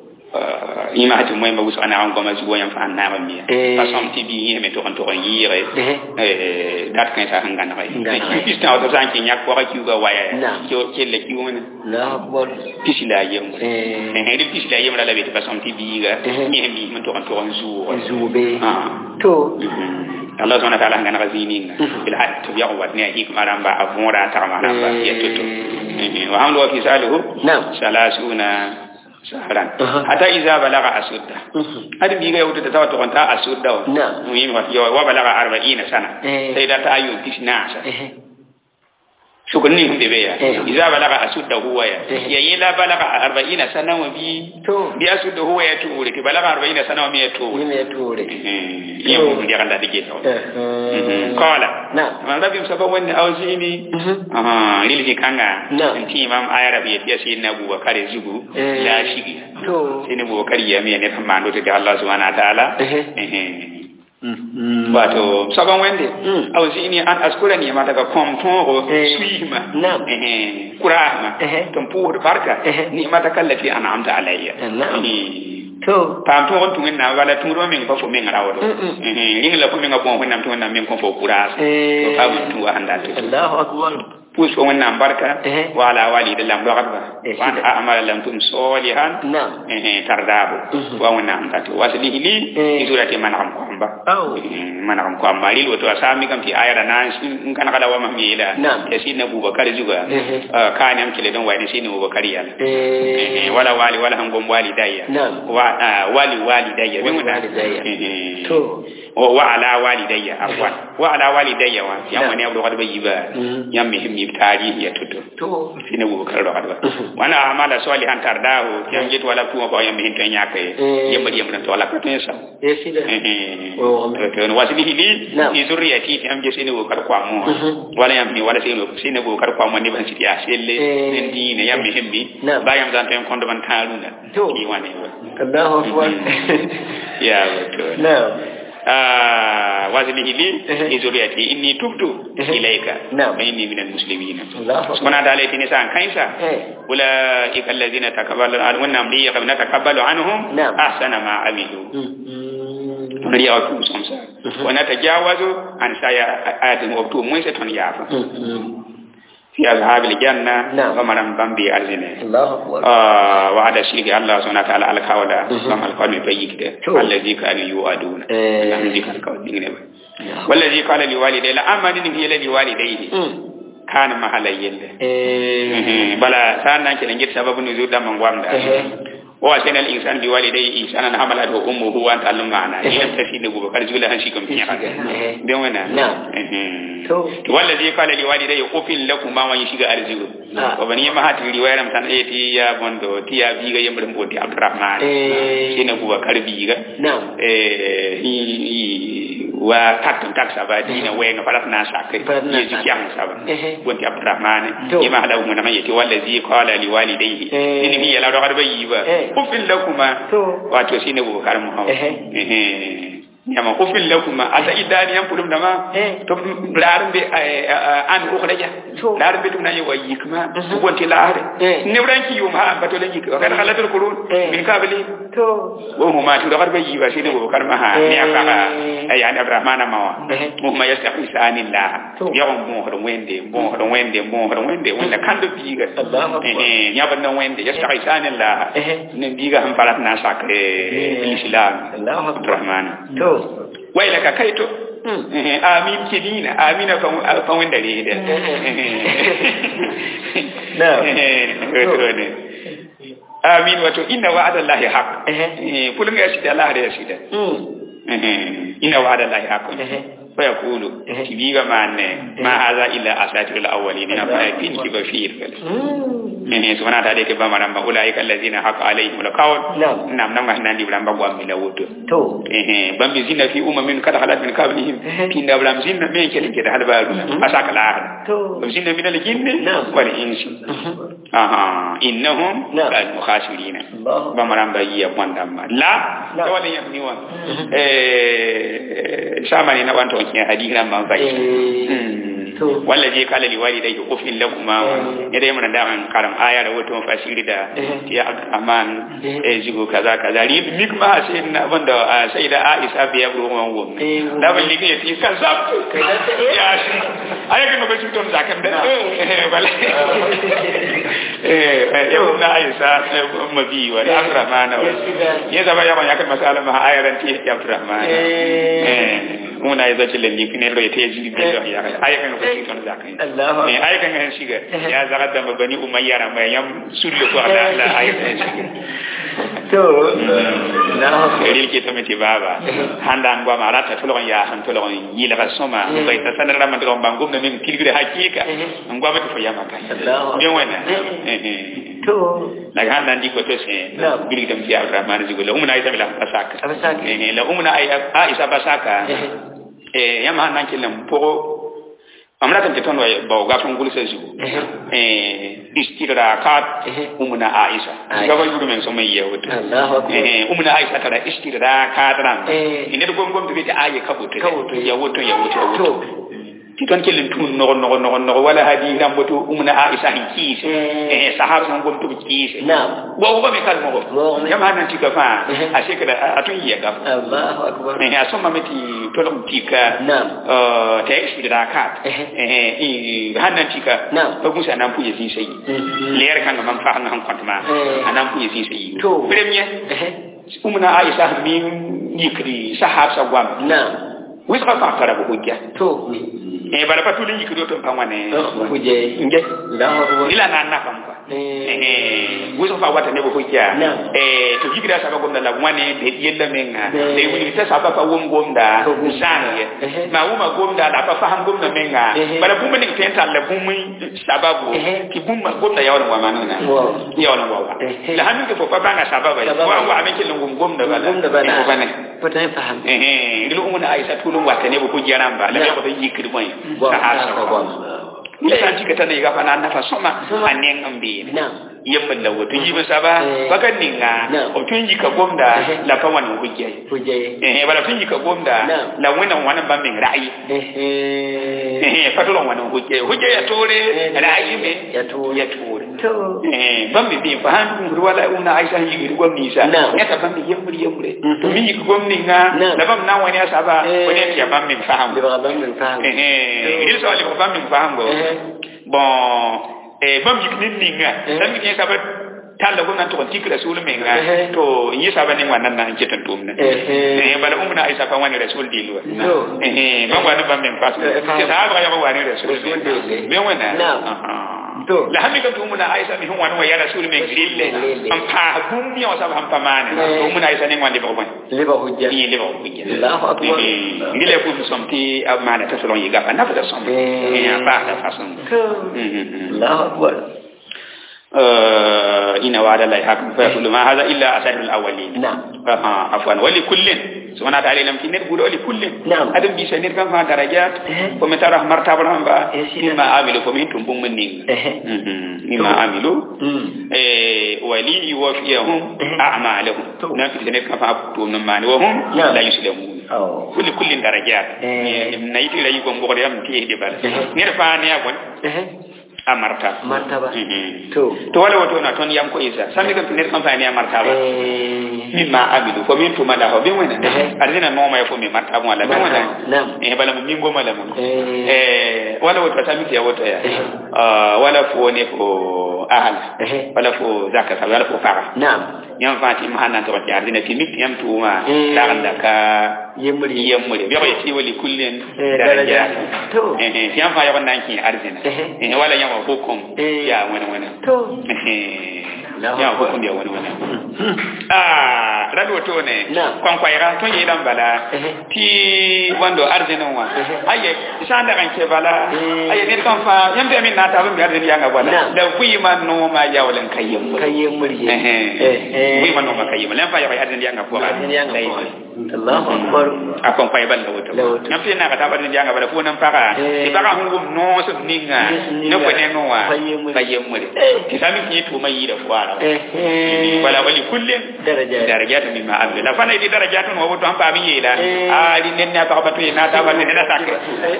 [SPEAKER 1] uh, ima hati moy ma wusu ana on goma zuwa yam fa na ma mi
[SPEAKER 2] Eh.
[SPEAKER 1] fa som ti bi yeme to on to yire
[SPEAKER 2] eh
[SPEAKER 1] eh dat kan sa hanga na rai
[SPEAKER 2] Ngana
[SPEAKER 1] kiu pista o to san ki nyak ko kiu ga waya
[SPEAKER 2] Naam.
[SPEAKER 1] kiu kelle kiu wona
[SPEAKER 2] Allahu akbar
[SPEAKER 1] pisila yem
[SPEAKER 2] eh
[SPEAKER 1] eh ri pisila yem la la be fa som ti bi ga
[SPEAKER 2] Eh.
[SPEAKER 1] ni mi man to on to on zuwa
[SPEAKER 2] zube
[SPEAKER 1] ah
[SPEAKER 2] to
[SPEAKER 1] Allah subhanahu wa ta'ala ngana gazininga
[SPEAKER 2] Mhm.
[SPEAKER 1] bil had to biya wat ne hikma ramba avora ta maramba
[SPEAKER 2] Eh.
[SPEAKER 1] ya tutu wa hamlu wa fisaluhu
[SPEAKER 2] Naam.
[SPEAKER 1] salasuna sahran
[SPEAKER 2] Aha.
[SPEAKER 1] hatta iza balaga asudda
[SPEAKER 2] Mhm.
[SPEAKER 1] hadi bi ga yauta ta tawato ta asudda wa
[SPEAKER 2] Naam.
[SPEAKER 1] muhim wa yo wa balaga 40 sana
[SPEAKER 2] Eh.
[SPEAKER 1] sai da ta ayu tisnasa
[SPEAKER 2] eh
[SPEAKER 1] shukunni hum be ya
[SPEAKER 2] Eh.
[SPEAKER 1] iza balaga asudda huwa ya
[SPEAKER 2] Eh.
[SPEAKER 1] ya yila balaga 40 sana wa bi
[SPEAKER 2] to
[SPEAKER 1] bi asudda huwa ya tuure ki balaga 40 sana wa mi ya tuure
[SPEAKER 2] ni me tore
[SPEAKER 1] eh yemu ndi kan da dige to
[SPEAKER 2] eh
[SPEAKER 1] قال
[SPEAKER 2] نعم.
[SPEAKER 1] من ربي مسبب وين أوزيني
[SPEAKER 2] Mhm.
[SPEAKER 1] آه للي كanga
[SPEAKER 2] نعم.
[SPEAKER 1] انتي امام آية ربي يتيا سيدنا أبو بكر زبو
[SPEAKER 2] Eh.
[SPEAKER 1] لا شيء
[SPEAKER 2] to
[SPEAKER 1] سيدنا أبو بكر يامي أن يفهم عنده تدي الله سبحانه وتعالى
[SPEAKER 2] Eh. Mhm.
[SPEAKER 1] wato saban wende
[SPEAKER 2] Mm.
[SPEAKER 1] awzini an askura ni mata ka kom tongo
[SPEAKER 2] Eh.
[SPEAKER 1] suima
[SPEAKER 2] Naam.
[SPEAKER 1] eh kurahma
[SPEAKER 2] Eh.
[SPEAKER 1] ton pour barka
[SPEAKER 2] Eh.
[SPEAKER 1] ni mata kallati an'amta alayya
[SPEAKER 2] Naam.
[SPEAKER 1] Eh.
[SPEAKER 2] to
[SPEAKER 1] pam to on tungen na wala tungro min fa fo min rawo
[SPEAKER 2] Mm-mm.
[SPEAKER 1] eh ring la ko min ngapon hunam tungen na min ko fo kuras
[SPEAKER 2] Eh.
[SPEAKER 1] to fa mun tu handa to
[SPEAKER 2] Allahu akbar
[SPEAKER 1] pus ko wannan barka
[SPEAKER 2] Eh.
[SPEAKER 1] wa ala walida lam do gadba
[SPEAKER 2] Eh,
[SPEAKER 1] wa
[SPEAKER 2] shida.
[SPEAKER 1] amala lam tum solihan
[SPEAKER 2] Naam.
[SPEAKER 1] eh tardabo
[SPEAKER 2] Mhm.
[SPEAKER 1] wa wannan amta to waslihi li
[SPEAKER 2] Eh.
[SPEAKER 1] izurati man am ko amba
[SPEAKER 2] Aw.
[SPEAKER 1] mana kam ko amma lil wato asami kam ti ayara na in kana kala wa mamila
[SPEAKER 2] Naam.
[SPEAKER 1] ya sinna bubakar juga
[SPEAKER 2] Eh.
[SPEAKER 1] Ah, kani am kile don wani sinna bubakar yala
[SPEAKER 2] eh
[SPEAKER 1] Eh, wala wali wala hangom wali dayya
[SPEAKER 2] Naam.
[SPEAKER 1] wa ah, wali wali dayya
[SPEAKER 2] Wali
[SPEAKER 1] bi muna
[SPEAKER 2] walidayya.
[SPEAKER 1] Eh,
[SPEAKER 2] to
[SPEAKER 1] wa wa ala wali dayya afwan wa ala wali dayya wa
[SPEAKER 2] Naam.
[SPEAKER 1] yam wani abu kadba yiba
[SPEAKER 2] Mhm.
[SPEAKER 1] yam mi mi tarihi ya tutu
[SPEAKER 2] to
[SPEAKER 1] sinna bubakar do kadba
[SPEAKER 2] Mhm.
[SPEAKER 1] wana amala salihan tardahu yam jitu wala tuwa ba yam mi hinto nyake
[SPEAKER 2] Eh.
[SPEAKER 1] yam bari yam to wala ko tensa
[SPEAKER 2] eh sida Oh, amen.
[SPEAKER 1] to wasilihi li
[SPEAKER 2] Naam.
[SPEAKER 1] fi zurriyati ti am je sene wo kar kwa mo
[SPEAKER 2] Mhm.
[SPEAKER 1] wala yam ni wala sene sene wo kar kwa mo ni ban siti aselle
[SPEAKER 2] Eh.
[SPEAKER 1] nen dine yam mi hembi
[SPEAKER 2] Naam.
[SPEAKER 1] ba yam zan tan kondo ban taluna
[SPEAKER 2] To.
[SPEAKER 1] ni wane wa
[SPEAKER 2] Allahu akbar
[SPEAKER 1] ya wato
[SPEAKER 2] na'am
[SPEAKER 1] wazlihi li li zuriyati inni tubtu ilayka
[SPEAKER 2] Na'am.
[SPEAKER 1] wa inni minal muslimin
[SPEAKER 2] Allahu akbar.
[SPEAKER 1] subhanahu wa ta'ala tini san kaisa
[SPEAKER 2] Eh.
[SPEAKER 1] ulaika alladhina takabbalu annahum li yaqbana takabbalu anhum
[SPEAKER 2] Na'am.
[SPEAKER 1] ahsana ma amilu
[SPEAKER 2] Mm.
[SPEAKER 1] riya wa tum somsa wa natajawazu an saya ayatin wa tum mun se ton yafa
[SPEAKER 2] Mm.
[SPEAKER 1] fi ashabil janna
[SPEAKER 2] Na'am.
[SPEAKER 1] wa maram bambi arzine
[SPEAKER 2] Allahu akbar.
[SPEAKER 1] آه وعد الشرك الله سبحانه وتعالى على كولا سام القول بيك ده
[SPEAKER 2] شو.
[SPEAKER 1] الذي كانوا يوعدون
[SPEAKER 2] إيه.
[SPEAKER 1] الذي كان القول بيك ده والذي قال لوالديه لا أمن هي لوالديه
[SPEAKER 2] Mm.
[SPEAKER 1] كان محل يله
[SPEAKER 2] Eh.
[SPEAKER 1] بلا سانا كده نجد سبب نزول ده من قام ده
[SPEAKER 2] إيه.
[SPEAKER 1] وأسن الإنسان بوالديه إنسانا حملته أمه وأنت علم معنا
[SPEAKER 2] إيه.
[SPEAKER 1] لم تفيد نبوة كان زول هنشيكم في حاجة
[SPEAKER 2] إيه.
[SPEAKER 1] بيومنا
[SPEAKER 2] نعم. تو.
[SPEAKER 1] والذي قال لوالديه أفل لكما ويشيك أرزقه
[SPEAKER 2] Ah.
[SPEAKER 1] وبني ما هات riwayar tan e ti ya bondo ti ya biga yembre mboti abdurrahman
[SPEAKER 2] Eh.
[SPEAKER 1] sina buwa kar biga
[SPEAKER 2] Na'am.
[SPEAKER 1] eh i i- wa tatum tak saba dina wenga parat na sakke
[SPEAKER 2] Parat na
[SPEAKER 1] ye jikyang saba
[SPEAKER 2] Eh.
[SPEAKER 1] bonti abdurrahman
[SPEAKER 2] To.
[SPEAKER 1] yema hada mun ma yeti wallazi qala liwalidayhi
[SPEAKER 2] Eh.
[SPEAKER 1] nini mi yala do garba yiba
[SPEAKER 2] Eh.
[SPEAKER 1] ufil lakuma
[SPEAKER 2] To.
[SPEAKER 1] wato sina buwa kar muhammad
[SPEAKER 2] Eh.
[SPEAKER 1] eh yama ufil lakuma ata idani yam pulum dama
[SPEAKER 2] Eh.
[SPEAKER 1] to larbe an ukhraja
[SPEAKER 2] To.
[SPEAKER 1] larbe tum na yewa yikma
[SPEAKER 2] Mhm.
[SPEAKER 1] wonti laare
[SPEAKER 2] Eh.
[SPEAKER 1] newranki yum ha bato la yik wa kada khalatul qurun
[SPEAKER 2] Eh.
[SPEAKER 1] min qabli
[SPEAKER 2] To.
[SPEAKER 1] wo huma tu dagar be yiwa sine wo karma ha
[SPEAKER 2] Eh.
[SPEAKER 1] ni aka ay ani abrahmana mawa
[SPEAKER 2] Eh.
[SPEAKER 1] mo ma yastahi sanillah
[SPEAKER 2] To.
[SPEAKER 1] ya on mo hodo wende mo hodo wende mo hodo wende wanda kando biga
[SPEAKER 2] Allahu akbar.
[SPEAKER 1] eh ya ban wende yastahi sanillah
[SPEAKER 2] Eh.
[SPEAKER 1] ne biga han parat na sakre islam
[SPEAKER 2] Allahu akbar.
[SPEAKER 1] abrahman
[SPEAKER 2] To.
[SPEAKER 1] waila ka kaito
[SPEAKER 2] Mm.
[SPEAKER 1] Eh, amin kidina amina fa fa wenda re da
[SPEAKER 2] Na'am.
[SPEAKER 1] Eh, wato ne amin wato inna wa'adallahi haqq
[SPEAKER 2] Eh.
[SPEAKER 1] eh kulun ya shida Allah da ya shida
[SPEAKER 2] Mm.
[SPEAKER 1] eh inna wa'adallahi haqq
[SPEAKER 2] Eh.
[SPEAKER 1] fa yaqulu
[SPEAKER 2] Eh.
[SPEAKER 1] tibiga manne ma hadha illa asatirul awwalin na fa tin ki bashir
[SPEAKER 2] Mm.
[SPEAKER 1] eh subhanahu wa ta'ala ke ba maramba ulaika allazina haqa alaihim alqawl
[SPEAKER 2] Na'am.
[SPEAKER 1] nam nam ngah nandi bramba gwa mi lawuto
[SPEAKER 2] To.
[SPEAKER 1] eh bambi zina fi umamin kada halat min qablihim
[SPEAKER 2] Eh.
[SPEAKER 1] tinda bram zinna me kele ke da halbaru
[SPEAKER 2] Mhm.
[SPEAKER 1] asaka la ahad
[SPEAKER 2] To.
[SPEAKER 1] zinna min al-jinni
[SPEAKER 2] Na'am.
[SPEAKER 1] wal insi
[SPEAKER 2] Mhm.
[SPEAKER 1] aha innahum
[SPEAKER 2] Na'am.
[SPEAKER 1] kal mukhasirina
[SPEAKER 2] Allahu
[SPEAKER 1] bamaramba yiya bondamma la
[SPEAKER 2] La.
[SPEAKER 1] to wala yam niwa
[SPEAKER 2] Mhm.
[SPEAKER 1] eh samani na wanto kin hadira man bai
[SPEAKER 2] Eh. To.
[SPEAKER 1] walla je kala li walidayhi ufil lakuma
[SPEAKER 2] Eh.
[SPEAKER 1] ida yamna da an karam aya da wato fasiri da
[SPEAKER 2] Eh.
[SPEAKER 1] ya abdurrahman
[SPEAKER 2] Eh.
[SPEAKER 1] eh jigo kaza kaza ri mikma sayyidina banda sayyida aisha biya buru wan wom
[SPEAKER 2] Eh.
[SPEAKER 1] da ban ligi ti kan zap
[SPEAKER 2] Kaza ta- eh.
[SPEAKER 1] ya shi aya kan ba shi ton zakan da
[SPEAKER 2] Na.
[SPEAKER 1] eh bale eh yau na aisha mabi wa da abdurrahman wa ya zaba ya ya kan masala ma ayaran ti ya abdurrahman
[SPEAKER 2] Eh.
[SPEAKER 1] eh una ya zaci lalle kine ro ya teji bi ya ya aya kan ba shi ton zakan
[SPEAKER 2] Allahu
[SPEAKER 1] eh
[SPEAKER 2] akbar.
[SPEAKER 1] ay kan hen shiga ya zaga da bani umayya ra mai yam sulle ko ala ala ay kan shiga
[SPEAKER 2] To. Allahu akbar.
[SPEAKER 1] ril ke to meti baba handa ngwa marata to lon ya han to lon yila ka soma
[SPEAKER 2] Mhm.
[SPEAKER 1] bai ta sanar man to bangum na min tilgire hakika
[SPEAKER 2] Mhm.
[SPEAKER 1] ngwa ba to yama kai
[SPEAKER 2] Allahu akbar.
[SPEAKER 1] bien wena
[SPEAKER 2] Mhm.
[SPEAKER 1] eh eh
[SPEAKER 2] To.
[SPEAKER 1] daga handa ndi ko to se
[SPEAKER 2] Na'am.
[SPEAKER 1] bil dam fi abdurrahman zigo la umna aisha bila basaka
[SPEAKER 2] Basaka.
[SPEAKER 1] eh la umna ay aisha basaka
[SPEAKER 2] Eh.
[SPEAKER 1] eh yama nan kilam po amna kan teton way ba ga ton gulsa zigo eh istirakat
[SPEAKER 2] Eh.
[SPEAKER 1] umna aisha
[SPEAKER 2] Aisha.
[SPEAKER 1] ga ba yuru men so mai yawut
[SPEAKER 2] Allahu akbar.
[SPEAKER 1] eh umna aisha tara istirakat ran
[SPEAKER 2] Eh.
[SPEAKER 1] ine do gom gom to bita aye kabuto
[SPEAKER 2] Kabuto.
[SPEAKER 1] yawuto yawuto
[SPEAKER 2] To.
[SPEAKER 1] yawuto ti ton kelin tun no no no no wala hadi ram boto umna aisha hin kise
[SPEAKER 2] Eh.
[SPEAKER 1] eh sahaba non gom to kise
[SPEAKER 2] Na'am.
[SPEAKER 1] wa wa me kal mo
[SPEAKER 2] Wa-
[SPEAKER 1] yam hanan ti ka fa
[SPEAKER 2] Eh.
[SPEAKER 1] a shekara atun yi ga
[SPEAKER 2] Allahu akbar.
[SPEAKER 1] eh asoma meti tolom tika
[SPEAKER 2] Na'am.
[SPEAKER 1] eh ta istirakat
[SPEAKER 2] Eh.
[SPEAKER 1] eh eh hanan tika
[SPEAKER 2] Na'am.
[SPEAKER 1] ba musa nan puye sin sai
[SPEAKER 2] Mhm.
[SPEAKER 1] leer kan man fa nan kwantma
[SPEAKER 2] Eh.
[SPEAKER 1] anan puye sin sai
[SPEAKER 2] To.
[SPEAKER 1] premier
[SPEAKER 2] Eh.
[SPEAKER 1] umna aisha min yikri sahab sa gwam
[SPEAKER 2] Na'am.
[SPEAKER 1] wisqa fa tara bu hujja
[SPEAKER 2] To.
[SPEAKER 1] e bala patuli yikri to pa wane
[SPEAKER 2] Kuje.
[SPEAKER 1] nge
[SPEAKER 2] Allahu akbar.
[SPEAKER 1] ila na na kam kwa
[SPEAKER 2] Eh.
[SPEAKER 1] eh wisqa fa wata ne bu hujja
[SPEAKER 2] Na'am.
[SPEAKER 1] eh to yikri sa ba gomda la wane de yella menga
[SPEAKER 2] Eh.
[SPEAKER 1] de wuni ta sa ba fa wom gomda
[SPEAKER 2] To gum-
[SPEAKER 1] zange
[SPEAKER 2] Eh.
[SPEAKER 1] ma wuma gomda da fa faham gomda menga
[SPEAKER 2] Eh.
[SPEAKER 1] bala bumma ni tenta la bummi sababu
[SPEAKER 2] Eh.
[SPEAKER 1] ki bumma gomda yawan wa manana
[SPEAKER 2] Wow.
[SPEAKER 1] yawan wa wa
[SPEAKER 2] Eh.
[SPEAKER 1] la hanu ke fo fa banga sababa
[SPEAKER 2] Sababa.
[SPEAKER 1] wa wa amen ke lungum gomda bala
[SPEAKER 2] Gumda bana.
[SPEAKER 1] Eh, ko bane
[SPEAKER 2] Pata faham.
[SPEAKER 1] eh ilu umuna aisha tulun wata ne ko jaramba la
[SPEAKER 2] Na.
[SPEAKER 1] ko be yikri moy
[SPEAKER 2] Wow.
[SPEAKER 1] sa hasa
[SPEAKER 2] Wow.
[SPEAKER 1] ko ila san jika tan yiga fana na fa soma
[SPEAKER 2] Soma.
[SPEAKER 1] anen ambi
[SPEAKER 2] Na'am.
[SPEAKER 1] yemma la woto yiba saba
[SPEAKER 2] Eh.
[SPEAKER 1] baka ninga
[SPEAKER 2] Naam.
[SPEAKER 1] o tunji ka gomda
[SPEAKER 2] Eh.
[SPEAKER 1] la pa wan hujja
[SPEAKER 2] Hujje.
[SPEAKER 1] eh bala tunji ka gomda
[SPEAKER 2] Naam.
[SPEAKER 1] la wena wana ba min ra'ayi
[SPEAKER 2] Ehe.
[SPEAKER 1] eh fatulon wana hujja hujja ya tore
[SPEAKER 2] Eh,
[SPEAKER 1] ra'ayi me
[SPEAKER 2] ya tore.
[SPEAKER 1] ya tore
[SPEAKER 2] To.
[SPEAKER 1] eh bambi bi fa han ngur wala una aisha yigiri gwamni sa
[SPEAKER 2] Naam.
[SPEAKER 1] ya ta bambi yemuri yemure
[SPEAKER 2] Mhm.
[SPEAKER 1] to mi yigi gwamni nga
[SPEAKER 2] Naam.
[SPEAKER 1] la bam na wani asaba
[SPEAKER 2] Eh.
[SPEAKER 1] ko ne ya bambi faham
[SPEAKER 2] Di ba ban min faham.
[SPEAKER 1] eh eh il so ali ko bambi faham go
[SPEAKER 2] Eh.
[SPEAKER 1] bon eh bam yik nin ninga
[SPEAKER 2] Eh.
[SPEAKER 1] tan mi ke saba talla ko nan to tik rasul menga
[SPEAKER 2] Eh.
[SPEAKER 1] to yi saba ni wannan nan ke tan tumna
[SPEAKER 2] Eh.
[SPEAKER 1] eh bala umna aisha fa wani rasul dilwa
[SPEAKER 2] No.
[SPEAKER 1] eh eh ban wani bam men pas
[SPEAKER 2] Eh, faham.
[SPEAKER 1] ke sahaba ya wani rasul
[SPEAKER 2] Rasul dilwa.
[SPEAKER 1] be wana
[SPEAKER 2] Naam.
[SPEAKER 1] aha
[SPEAKER 2] To.
[SPEAKER 1] la hammi ka tumuna aisha mi hon wani wa ya rasul men grille
[SPEAKER 2] Grille.
[SPEAKER 1] am pa gum mi o saba ham pamane
[SPEAKER 2] Eh.
[SPEAKER 1] tumuna aisha ni wani ba wani
[SPEAKER 2] Liba hujja.
[SPEAKER 1] ni le ba kuja
[SPEAKER 2] Allahu akbar.
[SPEAKER 1] ngile ko somti amana ta solon yiga fa nafa da som
[SPEAKER 2] Eh.
[SPEAKER 1] eh ba ta fason
[SPEAKER 2] To. Allahu akbar.
[SPEAKER 1] ina wa'ada la hakum fa yaqulu ma hadha illa asadul awwalin
[SPEAKER 2] Na'am.
[SPEAKER 1] aha afwan wali kullin subhanahu wa ta'ala lam tinir gudo wali kullin
[SPEAKER 2] Na'am.
[SPEAKER 1] adam bi sanir kan fa darajat
[SPEAKER 2] Eh.
[SPEAKER 1] ko metara martaba ba
[SPEAKER 2] Eh, sida.
[SPEAKER 1] mimma amilu ko min tumbum min
[SPEAKER 2] Eh.
[SPEAKER 1] mimma amilu
[SPEAKER 2] Mm.
[SPEAKER 1] eh wali yuwafiyahum
[SPEAKER 2] Eh.
[SPEAKER 1] a'malahum
[SPEAKER 2] To.
[SPEAKER 1] na fi sanir kan fa to nan mani wa hum
[SPEAKER 2] Na'am.
[SPEAKER 1] la yuslamun
[SPEAKER 2] Oh.
[SPEAKER 1] kulli kullin darajat
[SPEAKER 2] Eh.
[SPEAKER 1] na yiti la yugo ngore am ti de bal
[SPEAKER 2] Eh.
[SPEAKER 1] nir fa ne agon
[SPEAKER 2] Ehe.
[SPEAKER 1] a martaba
[SPEAKER 2] Martaba.
[SPEAKER 1] Mhm.
[SPEAKER 2] To.
[SPEAKER 1] to wala wato na ton yam ko isa sami kan pinir kan fani martaba
[SPEAKER 2] Eh.
[SPEAKER 1] min ma abidu ko min tuma la ho be wona
[SPEAKER 2] Eh.
[SPEAKER 1] arzina no ma ko min martaba wala be wona
[SPEAKER 2] Naam.
[SPEAKER 1] eh bala mo min goma la mo
[SPEAKER 2] Eh.
[SPEAKER 1] eh wala wato sami ya wato ya
[SPEAKER 2] Eh.
[SPEAKER 1] ah wala fo ne ko ahal
[SPEAKER 2] Eh.
[SPEAKER 1] wala fo zakata wala fo fara
[SPEAKER 2] Naam.
[SPEAKER 1] yam fati ma hanan to ti arzina ti mit yam tuma
[SPEAKER 2] Eh.
[SPEAKER 1] la anda ka
[SPEAKER 2] Yemuri.
[SPEAKER 1] yemmure be ko ti wali kullin
[SPEAKER 2] Eh,
[SPEAKER 1] daraja
[SPEAKER 2] daraja. To.
[SPEAKER 1] eh eh yam fa yawan nan ki arzina
[SPEAKER 2] Eh.
[SPEAKER 1] eh wala yam hukum
[SPEAKER 2] Eh.
[SPEAKER 1] ya wani wani
[SPEAKER 2] To.
[SPEAKER 1] ya hukum ya wani wani ah rado to ne
[SPEAKER 2] Na'am.
[SPEAKER 1] kon kwaira to yi dan bala
[SPEAKER 2] Eh.
[SPEAKER 1] ti wando arzinin wa
[SPEAKER 2] Eh.
[SPEAKER 1] aye isan da kan ke bala
[SPEAKER 2] Eh.
[SPEAKER 1] aye ne kan fa yam da min na ta ban bi arzini yanga bala
[SPEAKER 2] Na'am.
[SPEAKER 1] da kuyi man no ma yawlan kayyum
[SPEAKER 2] Kai yemuri.
[SPEAKER 1] eh eh kuyi man no ma kayyum lan fa ya arzini yanga ko
[SPEAKER 2] Arzini yanga ko. Allahu akbar.
[SPEAKER 1] akon kwai ban da wuta
[SPEAKER 2] Da wuta.
[SPEAKER 1] yam fi na ka ta arzini yanga bala ko nan fara
[SPEAKER 2] Eh.
[SPEAKER 1] ti fara hungum no so ninga
[SPEAKER 2] Ninga.
[SPEAKER 1] ne ko ne no wa
[SPEAKER 2] Kayyum.
[SPEAKER 1] kayyum
[SPEAKER 2] Eh.
[SPEAKER 1] ti sami ki to mai da fuara
[SPEAKER 2] Ehe.
[SPEAKER 1] wala wali kullin
[SPEAKER 2] Daraja.
[SPEAKER 1] darajatu mimma amila la fana di darajatu no woto ampa mi yela
[SPEAKER 2] Eh.
[SPEAKER 1] ali nen na pa batu na ta ba ne da sakke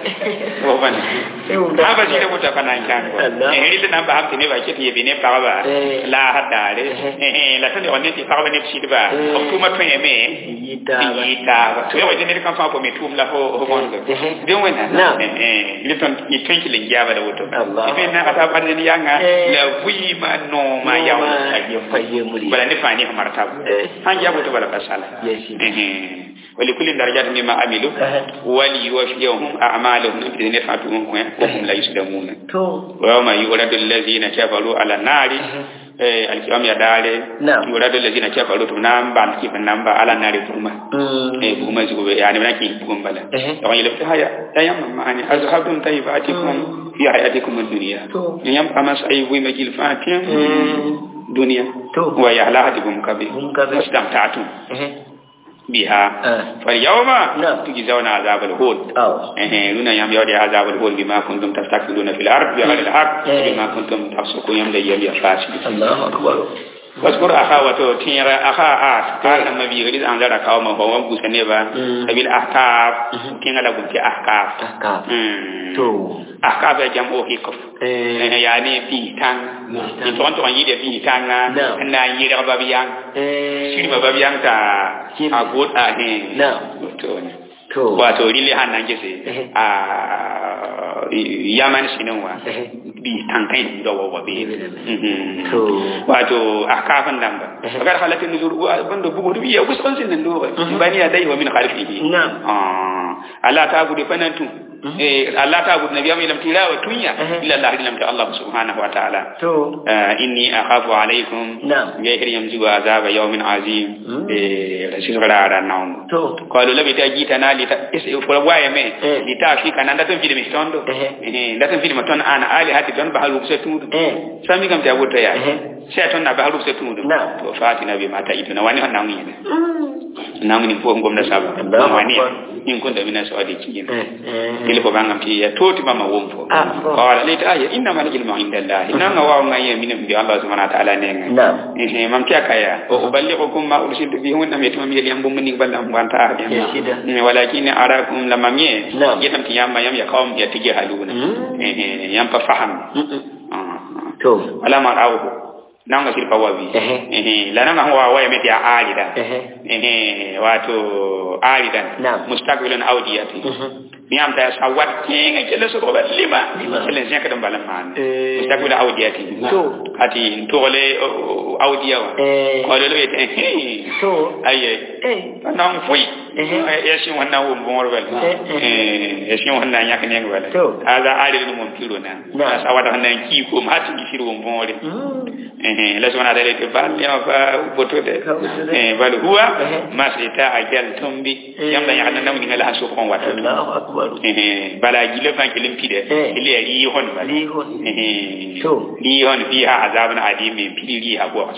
[SPEAKER 1] wo ban ha ba jide muta kana kan
[SPEAKER 2] Allah.
[SPEAKER 1] eh ri na ba hamti ne ba ke ti bi ne pa ba
[SPEAKER 2] Eh.
[SPEAKER 1] la hadare eh la tan ne ti pa ba ne ti ba
[SPEAKER 2] Eh.
[SPEAKER 1] o tuma to yeme
[SPEAKER 2] Yita.
[SPEAKER 1] ti ta ba to wa ne kan fa ko mi tum la ho ho mon
[SPEAKER 2] Eh.
[SPEAKER 1] de wena
[SPEAKER 2] Naam.
[SPEAKER 1] eh eh ni ton ni ton ki lingia ba da woto
[SPEAKER 2] Allah.
[SPEAKER 1] ife na ka ta ba ne yanga
[SPEAKER 2] Eh.
[SPEAKER 1] la wi ma no ma ya wa
[SPEAKER 2] Fayyemuri.
[SPEAKER 1] bala ne fani ha martaba
[SPEAKER 2] Eh.
[SPEAKER 1] han jabu to bala kasala
[SPEAKER 2] Yes.
[SPEAKER 1] wali kulli darajat mimma amilu wali yuwaffiyahum a'malahum fi nafatuhum wa hum la yuslamuna
[SPEAKER 2] To.
[SPEAKER 1] wa yawma yuradu allazina kafaru ala nari eh alkiyam ya dare
[SPEAKER 2] Na'am.
[SPEAKER 1] yuradu allazina kafaru to namba ki namba ala nari kuma
[SPEAKER 2] Mm.
[SPEAKER 1] eh kuma zugo be yani na ki kuma bala
[SPEAKER 2] Eh.
[SPEAKER 1] to yele haya ya yamma mani azhabtum tayyibatikum fi hayatikum ad-dunya
[SPEAKER 2] To.
[SPEAKER 1] yam amas ay wi majil fatim
[SPEAKER 2] Mm.
[SPEAKER 1] dunya
[SPEAKER 2] To.
[SPEAKER 1] wa yahlahatikum kabir
[SPEAKER 2] Hum kabir.
[SPEAKER 1] wastamta'tum
[SPEAKER 2] Ehe.
[SPEAKER 1] biha
[SPEAKER 2] Ah.
[SPEAKER 1] فاليوم
[SPEAKER 2] نعم.
[SPEAKER 1] تجزون عذاب الهون
[SPEAKER 2] أو.
[SPEAKER 1] إيه لنا يوم يودي عذاب الهون بما كنتم تستكبرون في الأرض بغير الحق
[SPEAKER 2] إيه.
[SPEAKER 1] بما كنتم تفسقون يوم يوم يفاسد
[SPEAKER 2] الله أكبر.
[SPEAKER 1] واذكر أخا وتو تيرا أخا آت قال لما بيغريز أنزل قوم هو بوسنيبا
[SPEAKER 2] مم.
[SPEAKER 1] سبيل أحقاف تيرا لكم في أحقاف
[SPEAKER 2] Ahkam.
[SPEAKER 1] مم.
[SPEAKER 2] To.
[SPEAKER 1] أحقاف جمع هيكف
[SPEAKER 2] Eh.
[SPEAKER 1] يعني بيتان
[SPEAKER 2] Bihtan.
[SPEAKER 1] يتوان توان يدي بيتان
[SPEAKER 2] نعم.
[SPEAKER 1] نا يدي بابيان
[SPEAKER 2] Eh.
[SPEAKER 1] shiri ma babiyan ta
[SPEAKER 2] Shiri.
[SPEAKER 1] a god a hin
[SPEAKER 2] Na'am.
[SPEAKER 1] to ne
[SPEAKER 2] To.
[SPEAKER 1] wato rile han nan gese
[SPEAKER 2] Eh.
[SPEAKER 1] a yaman sinin wa
[SPEAKER 2] Eh.
[SPEAKER 1] bi tankai da wawa be Mhm.
[SPEAKER 2] To.
[SPEAKER 1] wato a kafin nan ba
[SPEAKER 2] Eh.
[SPEAKER 1] agar halatin nuzur banda bugu dubi ya kusan sin nan do ba bani ya dai wa min khalfihi
[SPEAKER 2] Na'am.
[SPEAKER 1] ah Allah ta gudu fanantu eh Allah ta gudu nabiya mai lamtira wa tunya
[SPEAKER 2] Eh.
[SPEAKER 1] illa Allah lamta Allah subhanahu wa ta'ala
[SPEAKER 2] To.
[SPEAKER 1] آه إني أخاف عليكم
[SPEAKER 2] نعم.
[SPEAKER 1] غير يمزق عذاب يوم عظيم
[SPEAKER 2] مم.
[SPEAKER 1] رسول غرارا نوم
[SPEAKER 2] To.
[SPEAKER 1] قالوا لبي تجيتنا لتفروايا مي
[SPEAKER 2] إيه.
[SPEAKER 1] لتافي كان ندا تنفيد مستوندو
[SPEAKER 2] إيه.
[SPEAKER 1] ندا تنفيد متون أنا آلي هاتي دون بحال وبستون
[SPEAKER 2] Eh.
[SPEAKER 1] سامي كم تقول تيا
[SPEAKER 2] إيه.
[SPEAKER 1] سيتون نبحال وبستون
[SPEAKER 2] نعم.
[SPEAKER 1] فاتنا بما تجيتنا واني هنا وين nangu ni po ngomna saba
[SPEAKER 2] Allahu
[SPEAKER 1] mani
[SPEAKER 2] Akbar.
[SPEAKER 1] in kun da mina sawadi kiyin
[SPEAKER 2] Eh, eh.
[SPEAKER 1] ile ko bangam ti ya toti mama womfo
[SPEAKER 2] Ah, bon.
[SPEAKER 1] qala li ta ya inna mal ilmu indallah inna nga wa nga ya min bi allah subhanahu wa ta'ala ne nga
[SPEAKER 2] Naam.
[SPEAKER 1] eh mam ti akaya o uballighukum ma ursiltu bihi wa nam yatum yel yam bum ni ballam banta
[SPEAKER 2] Ya, sida.
[SPEAKER 1] ya walakin arakum lamam ye
[SPEAKER 2] Naam.
[SPEAKER 1] yetam ti yamba yam ya qawm ya tiji haluna
[SPEAKER 2] Mm.
[SPEAKER 1] eh eh yam pa faham
[SPEAKER 2] Mm-mm.
[SPEAKER 1] Ah.
[SPEAKER 2] To.
[SPEAKER 1] wala ma rawu nanga sir pawabi
[SPEAKER 2] Ehe.
[SPEAKER 1] eh la nanga wa wa meti alida
[SPEAKER 2] Ehe.
[SPEAKER 1] eh wato alidan
[SPEAKER 2] Naam.
[SPEAKER 1] mustaqbilan awdiyati
[SPEAKER 2] Mhm.
[SPEAKER 1] miyam ta sawat kinga kele so ko lima
[SPEAKER 2] Lima.
[SPEAKER 1] kele zeka dum balam man
[SPEAKER 2] Eh.
[SPEAKER 1] mustaqbil awdiyati
[SPEAKER 2] To.
[SPEAKER 1] ati tole awdiya wa
[SPEAKER 2] Eh.
[SPEAKER 1] ko le wete
[SPEAKER 2] To.
[SPEAKER 1] aye
[SPEAKER 2] Eh.
[SPEAKER 1] nan fui
[SPEAKER 2] Ehe.
[SPEAKER 1] ya shi wannan wo bon wal
[SPEAKER 2] Eh,
[SPEAKER 1] eh ya shi wannan yak ne wal
[SPEAKER 2] To.
[SPEAKER 1] hada ali dum mon piro na
[SPEAKER 2] Na.
[SPEAKER 1] sawata hanan ki ko mati ki firo bon wal
[SPEAKER 2] Mm.
[SPEAKER 1] eh la sona dale te bal ya fa boto de
[SPEAKER 2] Ka boto de.
[SPEAKER 1] eh bal huwa
[SPEAKER 2] Ehe.
[SPEAKER 1] masita ajal tumbi
[SPEAKER 2] Eh.
[SPEAKER 1] yam da yak nan nam ni ngala hasu kon wato
[SPEAKER 2] Allahu akbar.
[SPEAKER 1] eh bala gile fan kilim pide
[SPEAKER 2] Eh.
[SPEAKER 1] ile ri hon ba
[SPEAKER 2] Lihon.
[SPEAKER 1] eh
[SPEAKER 2] To.
[SPEAKER 1] ri hon fiha azabun adim min pili ha bo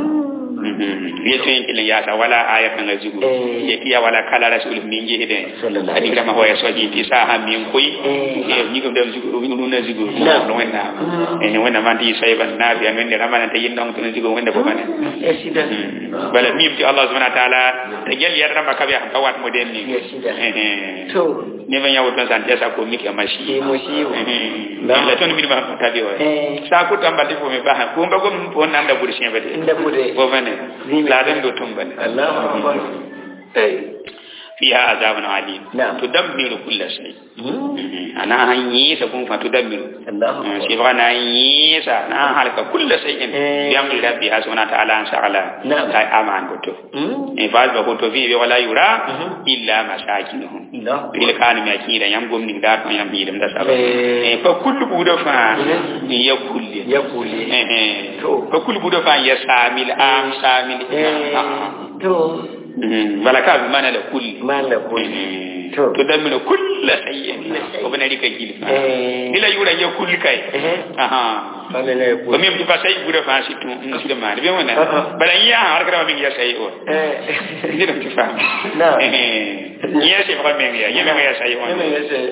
[SPEAKER 2] Mm.
[SPEAKER 1] ye tun kilen ya sa wala aya kan ga zugu
[SPEAKER 2] Eh.
[SPEAKER 1] ye kiya wala kala rasul min je hede
[SPEAKER 2] Sallallahu
[SPEAKER 1] adi
[SPEAKER 2] alaihi
[SPEAKER 1] kama hoya soji ti sa ha min koy
[SPEAKER 2] Eh.
[SPEAKER 1] e ni ko dem zugu ni no na zugu
[SPEAKER 2] Na.
[SPEAKER 1] no wenna
[SPEAKER 2] Mm.
[SPEAKER 1] e ni wenna man ti sayban na bi amen de ramana te yin dong tun zugu wenda ko bane
[SPEAKER 2] Eh, sida.
[SPEAKER 1] bala mim ti allah subhanahu wa ta'ala te gel yar rama kabe ha kawat mo den ni
[SPEAKER 2] Yes, sida.
[SPEAKER 1] eh
[SPEAKER 2] To.
[SPEAKER 1] ni ben yawo tan san jasa ko miki amashi
[SPEAKER 2] Ke mo shi wo.
[SPEAKER 1] la la ton mi ba tabi wa
[SPEAKER 2] Eh.
[SPEAKER 1] sa ko tamba ti fo me ba ko mba ko on nanda buri sin bade
[SPEAKER 2] Inda bude.
[SPEAKER 1] bo bane
[SPEAKER 2] Zimi.
[SPEAKER 1] la den do tum bane
[SPEAKER 2] Allahu akbar. Eh.
[SPEAKER 1] fiha azabun alim
[SPEAKER 2] Na'am.
[SPEAKER 1] tudammiru kulla shay
[SPEAKER 2] Mm.
[SPEAKER 1] ana han yisa kun fa tudammiru
[SPEAKER 2] Allahu akbar.
[SPEAKER 1] shi ba na yisa na halka kulla shay'in
[SPEAKER 2] Eh.
[SPEAKER 1] bi amri rabbi subhanahu wa ta'ala an sha'ala
[SPEAKER 2] Na'am.
[SPEAKER 1] kai aman goto
[SPEAKER 2] Mm.
[SPEAKER 1] e fa ba goto fi bi wala yura
[SPEAKER 2] Mhm.
[SPEAKER 1] illa masakinuhum
[SPEAKER 2] Allahu akbar.
[SPEAKER 1] bil kan mi akira yam gomni da kan yam bidum da saba
[SPEAKER 2] Eh.
[SPEAKER 1] e fa kullu budo fa
[SPEAKER 2] Mhm.
[SPEAKER 1] ya kulli
[SPEAKER 2] Ya kuli.
[SPEAKER 1] eh eh
[SPEAKER 2] To.
[SPEAKER 1] fa kullu budo fa ya samil am samil
[SPEAKER 2] Eh. To.
[SPEAKER 1] Mhm. wala ka bi mana la kulli
[SPEAKER 2] Mala kuli.
[SPEAKER 1] Mhm.
[SPEAKER 2] To.
[SPEAKER 1] to dammi no kulla sayyin
[SPEAKER 2] Kulla shay'in.
[SPEAKER 1] o bana rika gilfa
[SPEAKER 2] Eh.
[SPEAKER 1] ila yura ya kulli kai
[SPEAKER 2] Eh.
[SPEAKER 1] aha
[SPEAKER 2] Mala na
[SPEAKER 1] ko
[SPEAKER 2] kuli.
[SPEAKER 1] mi ti fa sai gura fa shi tun in shi ma be wona
[SPEAKER 2] Uh-uh.
[SPEAKER 1] bala ya har kara min ya sai o
[SPEAKER 2] Eh.
[SPEAKER 1] ni da ti fa
[SPEAKER 2] Na.
[SPEAKER 1] eh ya sai ba men ya ya men ya sai o
[SPEAKER 2] Yana ya sai.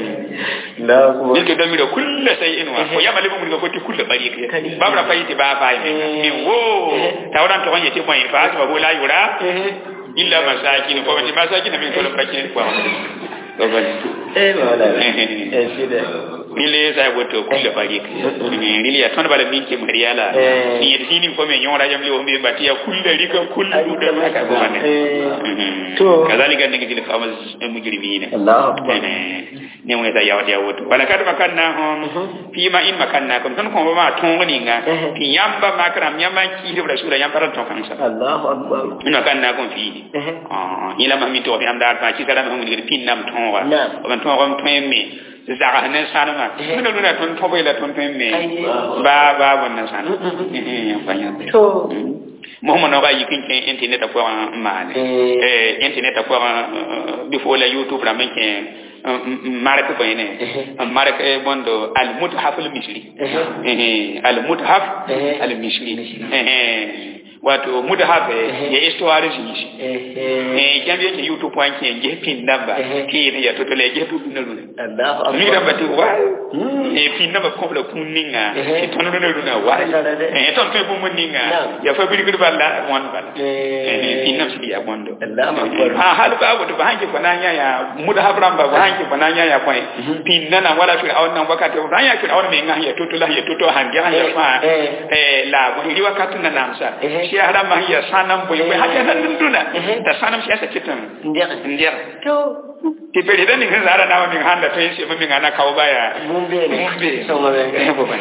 [SPEAKER 2] Allahu
[SPEAKER 1] ni
[SPEAKER 2] akbar.
[SPEAKER 1] to dammi no kulla sayyin wa ko ya mali mun ga ko ti kulla bari kai
[SPEAKER 2] Kadi.
[SPEAKER 1] babra fa yiti ba fa
[SPEAKER 2] Eh.
[SPEAKER 1] min wo tawran to wanye ti mo fa ba ko la yura
[SPEAKER 2] Eh.
[SPEAKER 1] illa masakin ko ti masakin min ko bakin ko ko bane
[SPEAKER 2] Eh, mala. Eh, sida.
[SPEAKER 1] nile sa woto kulle bagi nile ya ton bala minke mariala
[SPEAKER 2] Eh.
[SPEAKER 1] ni yedi ni ko me nyora jam le o me batia kulle rika kulle
[SPEAKER 2] Ari
[SPEAKER 1] kulle
[SPEAKER 2] kama
[SPEAKER 1] ka ko bane
[SPEAKER 2] Eh. To.
[SPEAKER 1] kazalika ne gidi fama mujrimina
[SPEAKER 2] Allahu akbar.
[SPEAKER 1] ne mo ta yawa ya woto wala kad makanna hum fi ma in makanna kum ton ko ma ton ni nga
[SPEAKER 2] Eh.
[SPEAKER 1] fi yamba makram yamba ki de rasula yamba ran ton kan sa
[SPEAKER 2] Allahu akbar.
[SPEAKER 1] in makanna kum fi
[SPEAKER 2] Eh.
[SPEAKER 1] ah ila ma mi to fi amda ta ki kada ma mun gidi pin nam ton wa
[SPEAKER 2] Naam.
[SPEAKER 1] o ban ton ko ton me zaga ne sanama
[SPEAKER 2] Eh.
[SPEAKER 1] min nuna ton tobo ila ton ton me
[SPEAKER 2] Ai.
[SPEAKER 1] ba ba wannan sana
[SPEAKER 2] Mm, mm,
[SPEAKER 1] eh fanya
[SPEAKER 2] To.
[SPEAKER 1] Muhammad no ga yikin ken internet ko maane
[SPEAKER 2] Eh.
[SPEAKER 1] eh internet ko before la youtube la men ken maraka ko ene
[SPEAKER 2] Eh.
[SPEAKER 1] maraka e bondo al muthaf al misri
[SPEAKER 2] Eh.
[SPEAKER 1] eh al muthaf
[SPEAKER 2] Eh.
[SPEAKER 1] al misri
[SPEAKER 2] Misri.
[SPEAKER 1] eh wato muthaf
[SPEAKER 2] Eh.
[SPEAKER 1] ya histoire ji
[SPEAKER 2] Eh. eh.
[SPEAKER 1] eh jambe ke youtube point ken je pin namba
[SPEAKER 2] Eh.
[SPEAKER 1] ki ne ya to le je to na lune
[SPEAKER 2] Allahu
[SPEAKER 1] mi
[SPEAKER 2] akbar.
[SPEAKER 1] da bati wa
[SPEAKER 2] Mm.
[SPEAKER 1] e pin namba ko la kunninga
[SPEAKER 2] Eh.
[SPEAKER 1] e ton no luna wa
[SPEAKER 2] Dada de.
[SPEAKER 1] e ton to bu munninga
[SPEAKER 2] Naam.
[SPEAKER 1] ya fa bi gurba la mon bala
[SPEAKER 2] Eh.
[SPEAKER 1] pin nam si ya bondo
[SPEAKER 2] Allahu akbar.
[SPEAKER 1] ha hal ba wato ba hanke fananya ya muda habran ba ba hanke fananya ya kwai pin nana wala fi awan nan wakati ba ya fi awan me nga ya tutu la ya tutu han ya ya ma
[SPEAKER 2] Eh.
[SPEAKER 1] eh la bo ri wakati na namsa
[SPEAKER 2] Eh.
[SPEAKER 1] shi hada ma ya sanam boy boy hada nan dunduna
[SPEAKER 2] Eh.
[SPEAKER 1] ta sanam shi asa kitan
[SPEAKER 2] Ndiyaka.
[SPEAKER 1] ndiya
[SPEAKER 2] To.
[SPEAKER 1] ti pedi dan ni zara na min handa to yin shi min ana kawo baya
[SPEAKER 2] Mumbe ne.
[SPEAKER 1] Mumbe.
[SPEAKER 2] Sama benga.
[SPEAKER 1] Eh, bo ba.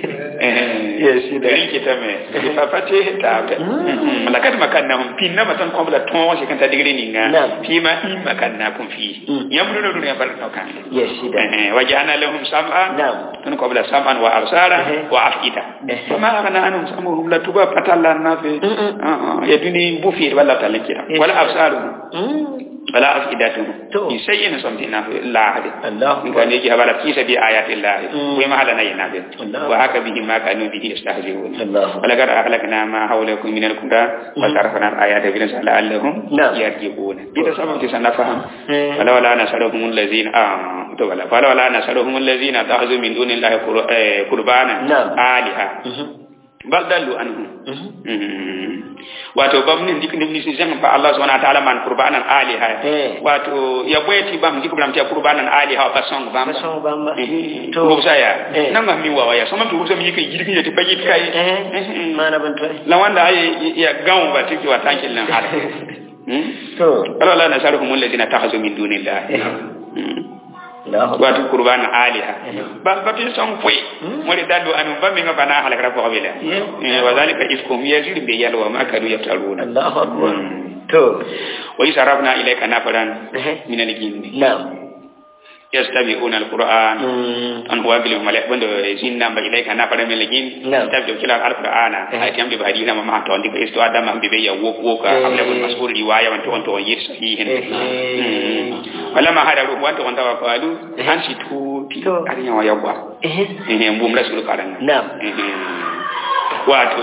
[SPEAKER 2] Yes, shi da.
[SPEAKER 1] rin kita me di papa te ta be malakat makanna hum pinna matan ko bla ton shi kan ta digri ninga
[SPEAKER 2] Naam.
[SPEAKER 1] fi ma in makanna kun fi
[SPEAKER 2] Mm.
[SPEAKER 1] yamru no dunya bar no kan
[SPEAKER 2] Yes, shi da.
[SPEAKER 1] eh wajana lahum sam'a
[SPEAKER 2] Naam.
[SPEAKER 1] tun ko bla sam'an wa absara
[SPEAKER 2] Eh.
[SPEAKER 1] wa afida
[SPEAKER 2] Eh.
[SPEAKER 1] fama agana anum samuhum la tuba patalla na fe
[SPEAKER 2] Mm-mm.
[SPEAKER 1] ah ah ya duni bu fi wala talakira
[SPEAKER 2] Yes.
[SPEAKER 1] wala absaru
[SPEAKER 2] Mm.
[SPEAKER 1] wala afidatu
[SPEAKER 2] To.
[SPEAKER 1] ni sayyin somtina lahadi
[SPEAKER 2] Allah
[SPEAKER 1] in kan yake habala kisa bi ayati llahi
[SPEAKER 2] Mm.
[SPEAKER 1] wa ma halana yanabi
[SPEAKER 2] Allah.
[SPEAKER 1] wa haka bihi ma kanu bihi yastahzi'un
[SPEAKER 2] Allah.
[SPEAKER 1] wala qad ahlakna ma hawlakum min al-qura wa sarafna al-ayati bi la'allahum
[SPEAKER 2] Na'am.
[SPEAKER 1] yarji'un ita sabab ti sana faham
[SPEAKER 2] Mm.
[SPEAKER 1] wala wala nasaruhum allazina ah to wala wala wala nasaruhum allazina ta'azu min dunillahi qur- eh, qurbana
[SPEAKER 2] Na'am.
[SPEAKER 1] aliha
[SPEAKER 2] Mhm.
[SPEAKER 1] bal dallu anhum
[SPEAKER 2] Mhm.
[SPEAKER 1] Mm. wato bam ni dik ni si jang pa Allah subhanahu wa ta'ala man qurbanan aliha
[SPEAKER 2] Eh.
[SPEAKER 1] wato ya bweti bam dik bram ta qurbanan aliha pa song bam
[SPEAKER 2] Ba song bamba.
[SPEAKER 1] to
[SPEAKER 2] To.
[SPEAKER 1] saya
[SPEAKER 2] Eh.
[SPEAKER 1] nan ma mi wawa ya sama to mi kai girgin ya tibaji kai
[SPEAKER 2] Eh. Mana bantu.
[SPEAKER 1] la wanda ay ya gawo ba tiki wa tankin nan har hmm
[SPEAKER 2] To.
[SPEAKER 1] Allah la nasaruhum alladhina takhazu min dunillah
[SPEAKER 2] Eh.
[SPEAKER 1] Mm.
[SPEAKER 2] Allah.
[SPEAKER 1] wato qurban aliha
[SPEAKER 2] Eh.
[SPEAKER 1] ba ba tin song fui mo de dadu anu ba mi ngaba na halakra ko bila
[SPEAKER 2] Yeah.
[SPEAKER 1] eh wa zalika ifkum yazir bi yalwa ma kadu yaftaruna
[SPEAKER 2] Allah akbar.
[SPEAKER 1] Mm.
[SPEAKER 2] To.
[SPEAKER 1] wa isarafna ilayka nafaran
[SPEAKER 2] Eh.
[SPEAKER 1] min al-jinni
[SPEAKER 2] Na'am.
[SPEAKER 1] yastabi'una al-qur'an
[SPEAKER 2] Mm.
[SPEAKER 1] an huwa bil malak bando jinna ba ilayka nafaran min al-jinn
[SPEAKER 2] Na'am.
[SPEAKER 1] tabdo kila al-qur'ana
[SPEAKER 2] Eh.
[SPEAKER 1] ay tamdi ba hadina ma ma to ndi ko isto adama be be ya wok woka
[SPEAKER 2] Eh.
[SPEAKER 1] amla bul mas'ul riwaya man to on to yir sahihin
[SPEAKER 2] Eh.
[SPEAKER 1] wala ma hada ruwan to on tawa qalu
[SPEAKER 2] Eh.
[SPEAKER 1] an si tu ti
[SPEAKER 2] To.
[SPEAKER 1] arinya wa yabwa
[SPEAKER 2] Eh.
[SPEAKER 1] eh mbum rasul karanga
[SPEAKER 2] Na'am.
[SPEAKER 1] eh wato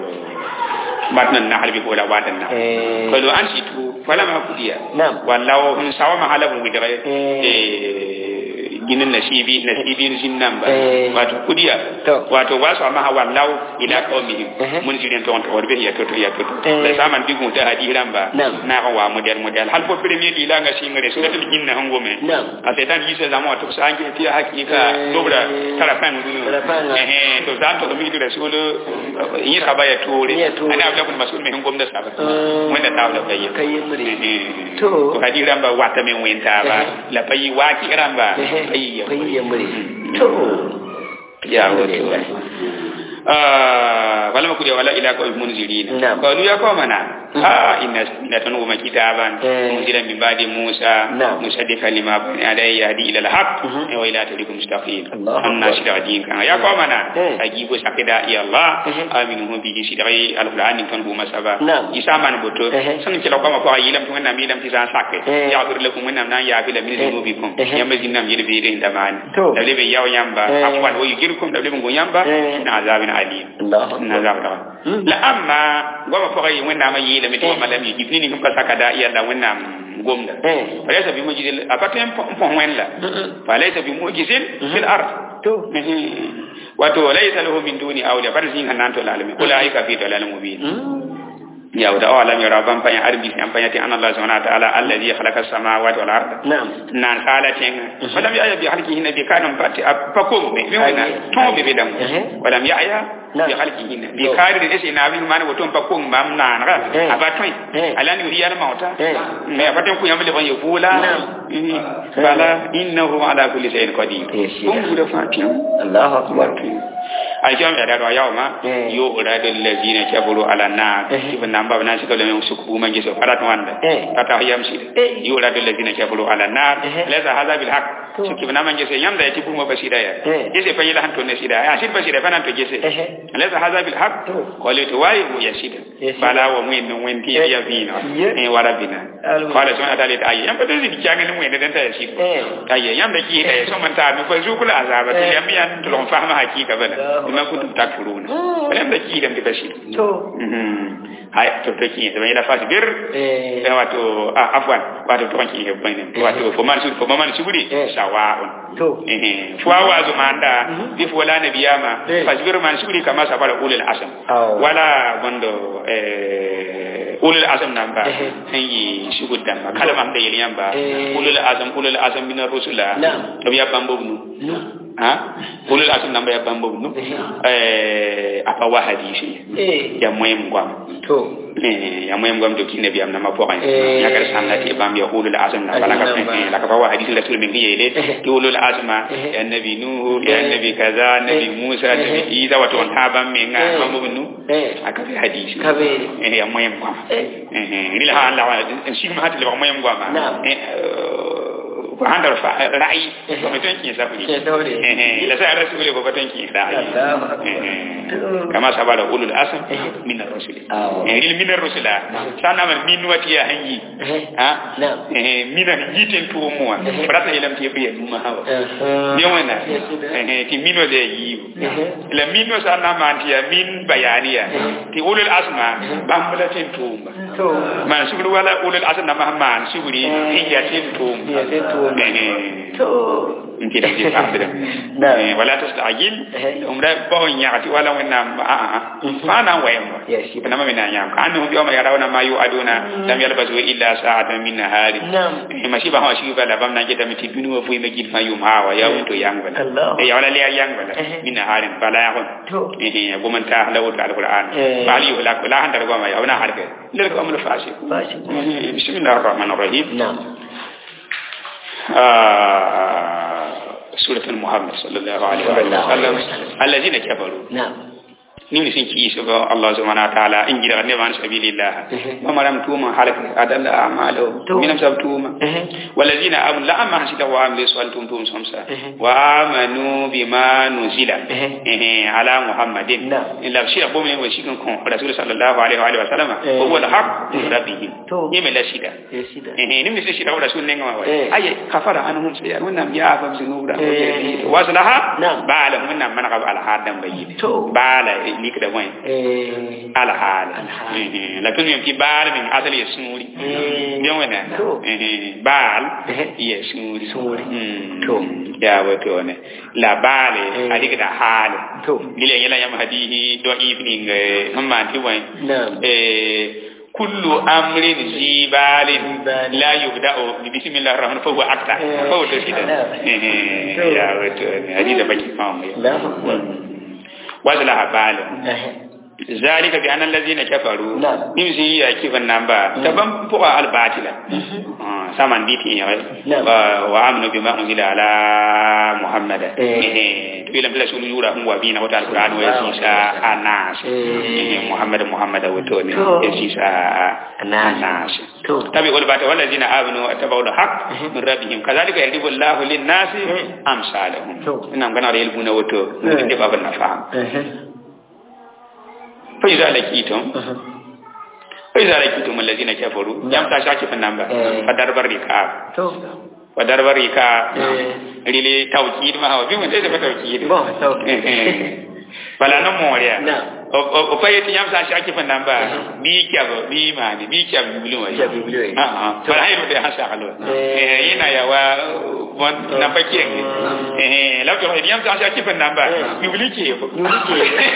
[SPEAKER 1] batnan na halbi ko la watan na
[SPEAKER 2] Eh.
[SPEAKER 1] ko an si tu wala ma kudiya
[SPEAKER 2] Na'am.
[SPEAKER 1] wallahu min sawa ma halabu mi dare
[SPEAKER 2] Eh.
[SPEAKER 1] eh ginin nasibi nasibi sin namba
[SPEAKER 2] Eh.
[SPEAKER 1] wato kudiya
[SPEAKER 2] To.
[SPEAKER 1] wato wasu amma ha wallahu ila qaumihim
[SPEAKER 2] Eh.
[SPEAKER 1] mun jiren to on to warbe ya to to ya to to
[SPEAKER 2] Eh.
[SPEAKER 1] da saman digu ta hadiran ba
[SPEAKER 2] Na'am.
[SPEAKER 1] na ga wa model model hal ko premier di langa singare so da ginna hangome
[SPEAKER 2] Na'am.
[SPEAKER 1] a setan yise zama wato sa ange ti hakika
[SPEAKER 2] Eh.
[SPEAKER 1] dobra tarafan dunu
[SPEAKER 2] Tarafan, ah.
[SPEAKER 1] eh to zan to mi da rasul yi saba ya tore
[SPEAKER 2] Ya tore.
[SPEAKER 1] ana abla kun masul me hangom da saba
[SPEAKER 2] Eh.
[SPEAKER 1] wanda ta da kai
[SPEAKER 2] Kai yin muri.
[SPEAKER 1] Eh.
[SPEAKER 2] To.
[SPEAKER 1] to hadi ramba wata men wenta ba la payi waki ramba payi ya
[SPEAKER 2] Kai ya muri. To.
[SPEAKER 1] ya wato ah wala makudi wala ila ko munzirin
[SPEAKER 2] Na'am.
[SPEAKER 1] qalu ya qawmana ah inna inna tanu ma kitaban
[SPEAKER 2] Eh.
[SPEAKER 1] munzila min ba'di musa
[SPEAKER 2] Na'am.
[SPEAKER 1] musaddiqan lima bayna yadayhi yahdi ila al-haq
[SPEAKER 2] Mhm.
[SPEAKER 1] wa ila tariqin mustaqim
[SPEAKER 2] Allahu
[SPEAKER 1] anna
[SPEAKER 2] Akbar.
[SPEAKER 1] shida din kan ya qawmana
[SPEAKER 2] Eh.
[SPEAKER 1] ajibu sakida ya allah
[SPEAKER 2] Mhm.
[SPEAKER 1] aminu bihi sidai al-qur'an kan huma saba
[SPEAKER 2] Na'am.
[SPEAKER 1] isa man boto
[SPEAKER 2] Eh.
[SPEAKER 1] san kila ko ma ko yilam to na milam ti san sakke
[SPEAKER 2] Eh.
[SPEAKER 1] ya fir lakum min nan ya fi la min
[SPEAKER 2] Eh.
[SPEAKER 1] zunubikum
[SPEAKER 2] Eh.
[SPEAKER 1] yamba jinnam yele be de ndamani
[SPEAKER 2] To.
[SPEAKER 1] da lebe yaw yamba
[SPEAKER 2] Eh.
[SPEAKER 1] afwan wo yugirkum da lebe ngo yamba
[SPEAKER 2] Eh.
[SPEAKER 1] na azabin alim
[SPEAKER 2] Allah
[SPEAKER 1] na azab da
[SPEAKER 2] Mm.
[SPEAKER 1] la amma goma ko yi wanda ma yi la miti ma lam yi ibni ni ka saka da iya da wannan gomda
[SPEAKER 2] Eh.
[SPEAKER 1] falaysa bi mujizil apatem pon wen la
[SPEAKER 2] Mm-mm.
[SPEAKER 1] falaysa bi mujizil fil ard
[SPEAKER 2] To.
[SPEAKER 1] wato laysa lahu min duni awliya bar zin hanan to lalami ulaika fi dalalin mubin
[SPEAKER 2] Mm.
[SPEAKER 1] ya wada awalam yara ban panya arbi an panya ti anallahu subhanahu wa ta'ala alladhi khalaqa as-samawati wal arda
[SPEAKER 2] Na'am.
[SPEAKER 1] nan halatin walam ya'ya bi halqihi nabi kanum bati fakum me me wana to be be dam
[SPEAKER 2] Eh.
[SPEAKER 1] walam ya'ya
[SPEAKER 2] Na'am.
[SPEAKER 1] bi halqihi bi
[SPEAKER 2] To.
[SPEAKER 1] kari de ese na bi man woton fakum mam nan ra
[SPEAKER 2] Eh.
[SPEAKER 1] abatoi
[SPEAKER 2] Eh.
[SPEAKER 1] alani riyar mauta
[SPEAKER 2] Eh.
[SPEAKER 1] me abaten ku yamle ban yobula
[SPEAKER 2] Na'am.
[SPEAKER 1] bala innahu ala kulli shay'in qadir
[SPEAKER 2] Yes, yes.
[SPEAKER 1] kun guda fatiha
[SPEAKER 2] Allahu akbar.
[SPEAKER 1] alkiyam ya daro yawo ma
[SPEAKER 2] Eh.
[SPEAKER 1] yo uradul ladina kafaru ala nar
[SPEAKER 2] Eh.
[SPEAKER 1] ibn namba na shi kala men suku man giso farat wanda
[SPEAKER 2] Eh.
[SPEAKER 1] kata yam shi
[SPEAKER 2] Eh.
[SPEAKER 1] yo uradul ladina kafaru ala nar
[SPEAKER 2] Eh.
[SPEAKER 1] laysa hadha bil haqq
[SPEAKER 2] To.
[SPEAKER 1] shi kibna man giso yam da yati kuma basida ya
[SPEAKER 2] Eh.
[SPEAKER 1] gese fa yila hanto ne sida ya shi basida fa nan to gese
[SPEAKER 2] Eh.
[SPEAKER 1] laysa hadha bil haqq
[SPEAKER 2] To.
[SPEAKER 1] qali to wayi mu yasida
[SPEAKER 2] Yes.
[SPEAKER 1] bala wa mu no wenti
[SPEAKER 2] Eh.
[SPEAKER 1] ya bina
[SPEAKER 2] Yeah.
[SPEAKER 1] eh warabina
[SPEAKER 2] Alhamdulillah.
[SPEAKER 1] qala subhanahu wa ta'ala ayi yam pa dai di kyanga ni mu ne dan ta yasi
[SPEAKER 2] Eh.
[SPEAKER 1] ayya yam da ki da so man ta mi fa zukula azaba
[SPEAKER 2] Eh.
[SPEAKER 1] til yam yan to lon fahma hakika bana
[SPEAKER 2] Allahu
[SPEAKER 1] bima kuntum takfuruna yam da ki da mi bashi
[SPEAKER 2] To.
[SPEAKER 1] mhm hay to to ki da yala fasi bir
[SPEAKER 2] Eh.
[SPEAKER 1] eh wato ah afwan wato to ki he bane wato fo man su fo man su buri
[SPEAKER 2] Eh.
[SPEAKER 1] sawa'un
[SPEAKER 2] To.
[SPEAKER 1] eh fo wa zo manda bi fo la nabiyama
[SPEAKER 2] Eh.
[SPEAKER 1] fasbir man su buri kama sabara ulul asam
[SPEAKER 2] Aw.
[SPEAKER 1] wala gondo eh ulul asam namba
[SPEAKER 2] Eh.
[SPEAKER 1] yi shugud damba kala mam da yeli yamba
[SPEAKER 2] Eh.
[SPEAKER 1] ulul azam ulul azam min rusula
[SPEAKER 2] Na'am.
[SPEAKER 1] to ya bambo nu ha ulul azam namba ya bambo nu eh apa wa hadisi
[SPEAKER 2] Eh.
[SPEAKER 1] ya moyem gwam
[SPEAKER 2] To.
[SPEAKER 1] eh ya moyem gwam to kinne biam na ma po kan
[SPEAKER 2] Eh.
[SPEAKER 1] ya kar sanna ti bam ya ulul azam na bala ka
[SPEAKER 2] Azam namba.
[SPEAKER 1] eh la ka wa hadisi rasul min yele
[SPEAKER 2] Eh.
[SPEAKER 1] ki ulul azma
[SPEAKER 2] Eh.
[SPEAKER 1] ya nabi nuhu ya
[SPEAKER 2] Eh.
[SPEAKER 1] nabi kaza nabi
[SPEAKER 2] Eh.
[SPEAKER 1] musa nabi
[SPEAKER 2] Eh.
[SPEAKER 1] isa wato on ha bam min
[SPEAKER 2] Eh.
[SPEAKER 1] ga bambo nu
[SPEAKER 2] Eh.
[SPEAKER 1] aka fi hadisi
[SPEAKER 2] Kabiri.
[SPEAKER 1] eh ya moyem gwam
[SPEAKER 2] Eh.
[SPEAKER 1] eh eh rila ha Allah wa shi ma hatil ba moyem gwam
[SPEAKER 2] Na'am.
[SPEAKER 1] eh ko han dar fa ra'i ko me ton kin sabri
[SPEAKER 2] Ke sabri.
[SPEAKER 1] eh la sa rasuli ko ton kin ra'i
[SPEAKER 2] Allahu akbar.
[SPEAKER 1] Eh, kama sabara ulul asm min ar-rusul
[SPEAKER 2] Awo.
[SPEAKER 1] eh il min ar-rusula sana man min wati ya hangi ha
[SPEAKER 2] Na'am.
[SPEAKER 1] eh mina ni jiten to mo wa brata ilam ti biya duma hawa
[SPEAKER 2] Uh-huh.
[SPEAKER 1] ni wana
[SPEAKER 2] Yes, it is.
[SPEAKER 1] eh ti mino de yi
[SPEAKER 2] Mhm.
[SPEAKER 1] la mino sa na man ti ya min bayaniya ti ulul asma bambala tin tumba
[SPEAKER 2] To.
[SPEAKER 1] man suguru wala ulul asma na mahman suguri hiya tin tumba
[SPEAKER 2] Hiya tin tumba.
[SPEAKER 1] eh
[SPEAKER 2] To.
[SPEAKER 1] inti da ti fahmira
[SPEAKER 2] Na'am.
[SPEAKER 1] eh wala tastajil
[SPEAKER 2] Eh.
[SPEAKER 1] umra ba on yaati wala wena a a fa na wayma
[SPEAKER 2] Yes, it is.
[SPEAKER 1] na ma mina nyam ka annu yawma yarawna ma yu'aduna lam yalbasu illa sa'atan min nahari
[SPEAKER 2] Na'am.
[SPEAKER 1] Eh, masiba ha shi bala bam na jeta miti dunu wa fuyi megid fa yum hawa ya wonto yang bala
[SPEAKER 2] Allah.
[SPEAKER 1] e ya wala le yang bala
[SPEAKER 2] Eh.
[SPEAKER 1] min naharin bala ya hon
[SPEAKER 2] To.
[SPEAKER 1] eh eh goman ta halawu ta alquran
[SPEAKER 2] Eh.
[SPEAKER 1] bali wala la handar goma ya wana harbe lel ko amul fasi
[SPEAKER 2] Bashi.
[SPEAKER 1] bismillahir rahmanir rahim
[SPEAKER 2] Na'am.
[SPEAKER 1] آه، سورة محمد صلى الله عليه
[SPEAKER 2] صلى الله عليه
[SPEAKER 1] وسلم
[SPEAKER 2] وسلم.
[SPEAKER 1] الذين كفروا
[SPEAKER 2] Na'am.
[SPEAKER 1] نمن سن كي سبا الله سبحانه وتعالى إن جرى نبان سبيل الله
[SPEAKER 2] Mhm.
[SPEAKER 1] وما لم توما حالك أدل أعماله
[SPEAKER 2] تو.
[SPEAKER 1] من أمساب توما
[SPEAKER 2] Mhm.
[SPEAKER 1] والذين آمنوا لا أما حسد وعملوا سوال توم توم سمسا
[SPEAKER 2] Mhm.
[SPEAKER 1] وآمنوا بما نزل
[SPEAKER 2] Mhm.
[SPEAKER 1] إيه، على محمد
[SPEAKER 2] نعم.
[SPEAKER 1] إلا بشير بومن وشيكن كون رسول صلى الله عليه وآله وسلم
[SPEAKER 2] Eh.
[SPEAKER 1] وهو الحق من ربهم
[SPEAKER 2] تو.
[SPEAKER 1] يمن لا شيدا
[SPEAKER 2] Yes, it is.
[SPEAKER 1] eh ni misi shira wala sunne ngwa
[SPEAKER 2] Eh.
[SPEAKER 1] wa ay kafara anhum sai wannan ya fa zinura
[SPEAKER 2] Eh.
[SPEAKER 1] waslaha
[SPEAKER 2] Na'am.
[SPEAKER 1] bala wannan man qab al hadan bayyin
[SPEAKER 2] To.
[SPEAKER 1] bala ni kada wai
[SPEAKER 2] Eh.
[SPEAKER 1] al hal
[SPEAKER 2] Al hal.
[SPEAKER 1] eh la tunu yamti bala min asali yasuri
[SPEAKER 2] Eh.
[SPEAKER 1] bien wana
[SPEAKER 2] To.
[SPEAKER 1] eh bal
[SPEAKER 2] Eh.
[SPEAKER 1] yasuri
[SPEAKER 2] Suri.
[SPEAKER 1] Mm.
[SPEAKER 2] To.
[SPEAKER 1] ya wato ne la bale
[SPEAKER 2] Eh.
[SPEAKER 1] adiga da hal
[SPEAKER 2] To.
[SPEAKER 1] lile yala yam hadihi do evening eh amma ti wai
[SPEAKER 2] Na'am.
[SPEAKER 1] eh kullu amrin zibalin
[SPEAKER 2] Zibalin.
[SPEAKER 1] la yubda'u bi bismillahir rahmanir fa huwa akta
[SPEAKER 2] Eh.
[SPEAKER 1] fa huwa tasida
[SPEAKER 2] Na'am.
[SPEAKER 1] eh
[SPEAKER 2] To.
[SPEAKER 1] ya wato ne hadida baki famu
[SPEAKER 2] Allahu akbar.
[SPEAKER 1] wazla habala
[SPEAKER 2] Eh.
[SPEAKER 1] zalika bi anna allazina kafaru
[SPEAKER 2] Na'am.
[SPEAKER 1] nimsi ya kifan namba taban fuqa al batila Ah, saman biti ya
[SPEAKER 2] Na'am.
[SPEAKER 1] wa wa amnu bima unzila ala muhammad
[SPEAKER 2] Eh.
[SPEAKER 1] eh to ila bila sunu yura hun wa bina wata alquran wa yasisa anas
[SPEAKER 2] Eh.
[SPEAKER 1] eh muhammad muhammad wato ne
[SPEAKER 2] To.
[SPEAKER 1] yasisa
[SPEAKER 2] Anas.
[SPEAKER 1] anas
[SPEAKER 2] To.
[SPEAKER 1] tabi wal bata wallazina amanu attaba'u al-haq min rabbihim kadhalika yahdibu Allahu lin-nasi
[SPEAKER 2] Eh.
[SPEAKER 1] amsalahum
[SPEAKER 2] To.
[SPEAKER 1] ina ngana da yelbuna wato
[SPEAKER 2] Eh.
[SPEAKER 1] ne ba ban na faham
[SPEAKER 2] Eh.
[SPEAKER 1] fa idza lakitum fa idza lakitum allazina kafaru
[SPEAKER 2] Na'am.
[SPEAKER 1] yam ta shaki fan namba
[SPEAKER 2] Eh.
[SPEAKER 1] fa darbar rika
[SPEAKER 2] To.
[SPEAKER 1] fa darbar rika
[SPEAKER 2] Eh.
[SPEAKER 1] rile tawkid ma hawa bi mun dai da tawkid
[SPEAKER 2] Bon, tawkid.
[SPEAKER 1] bala no moriya
[SPEAKER 2] Na'am.
[SPEAKER 1] o o fa yati yam sa shaki fan namba bi kyabo bi mani bi kyabo bilu wa
[SPEAKER 2] Kyabo bilu wa.
[SPEAKER 1] ah ah bala hayo da hasa kalo
[SPEAKER 2] Eh.
[SPEAKER 1] eh ina ya wa bon na fakien eh la to yam sa shaki fan namba
[SPEAKER 2] Eh.
[SPEAKER 1] bilu ke
[SPEAKER 2] Bilu ke.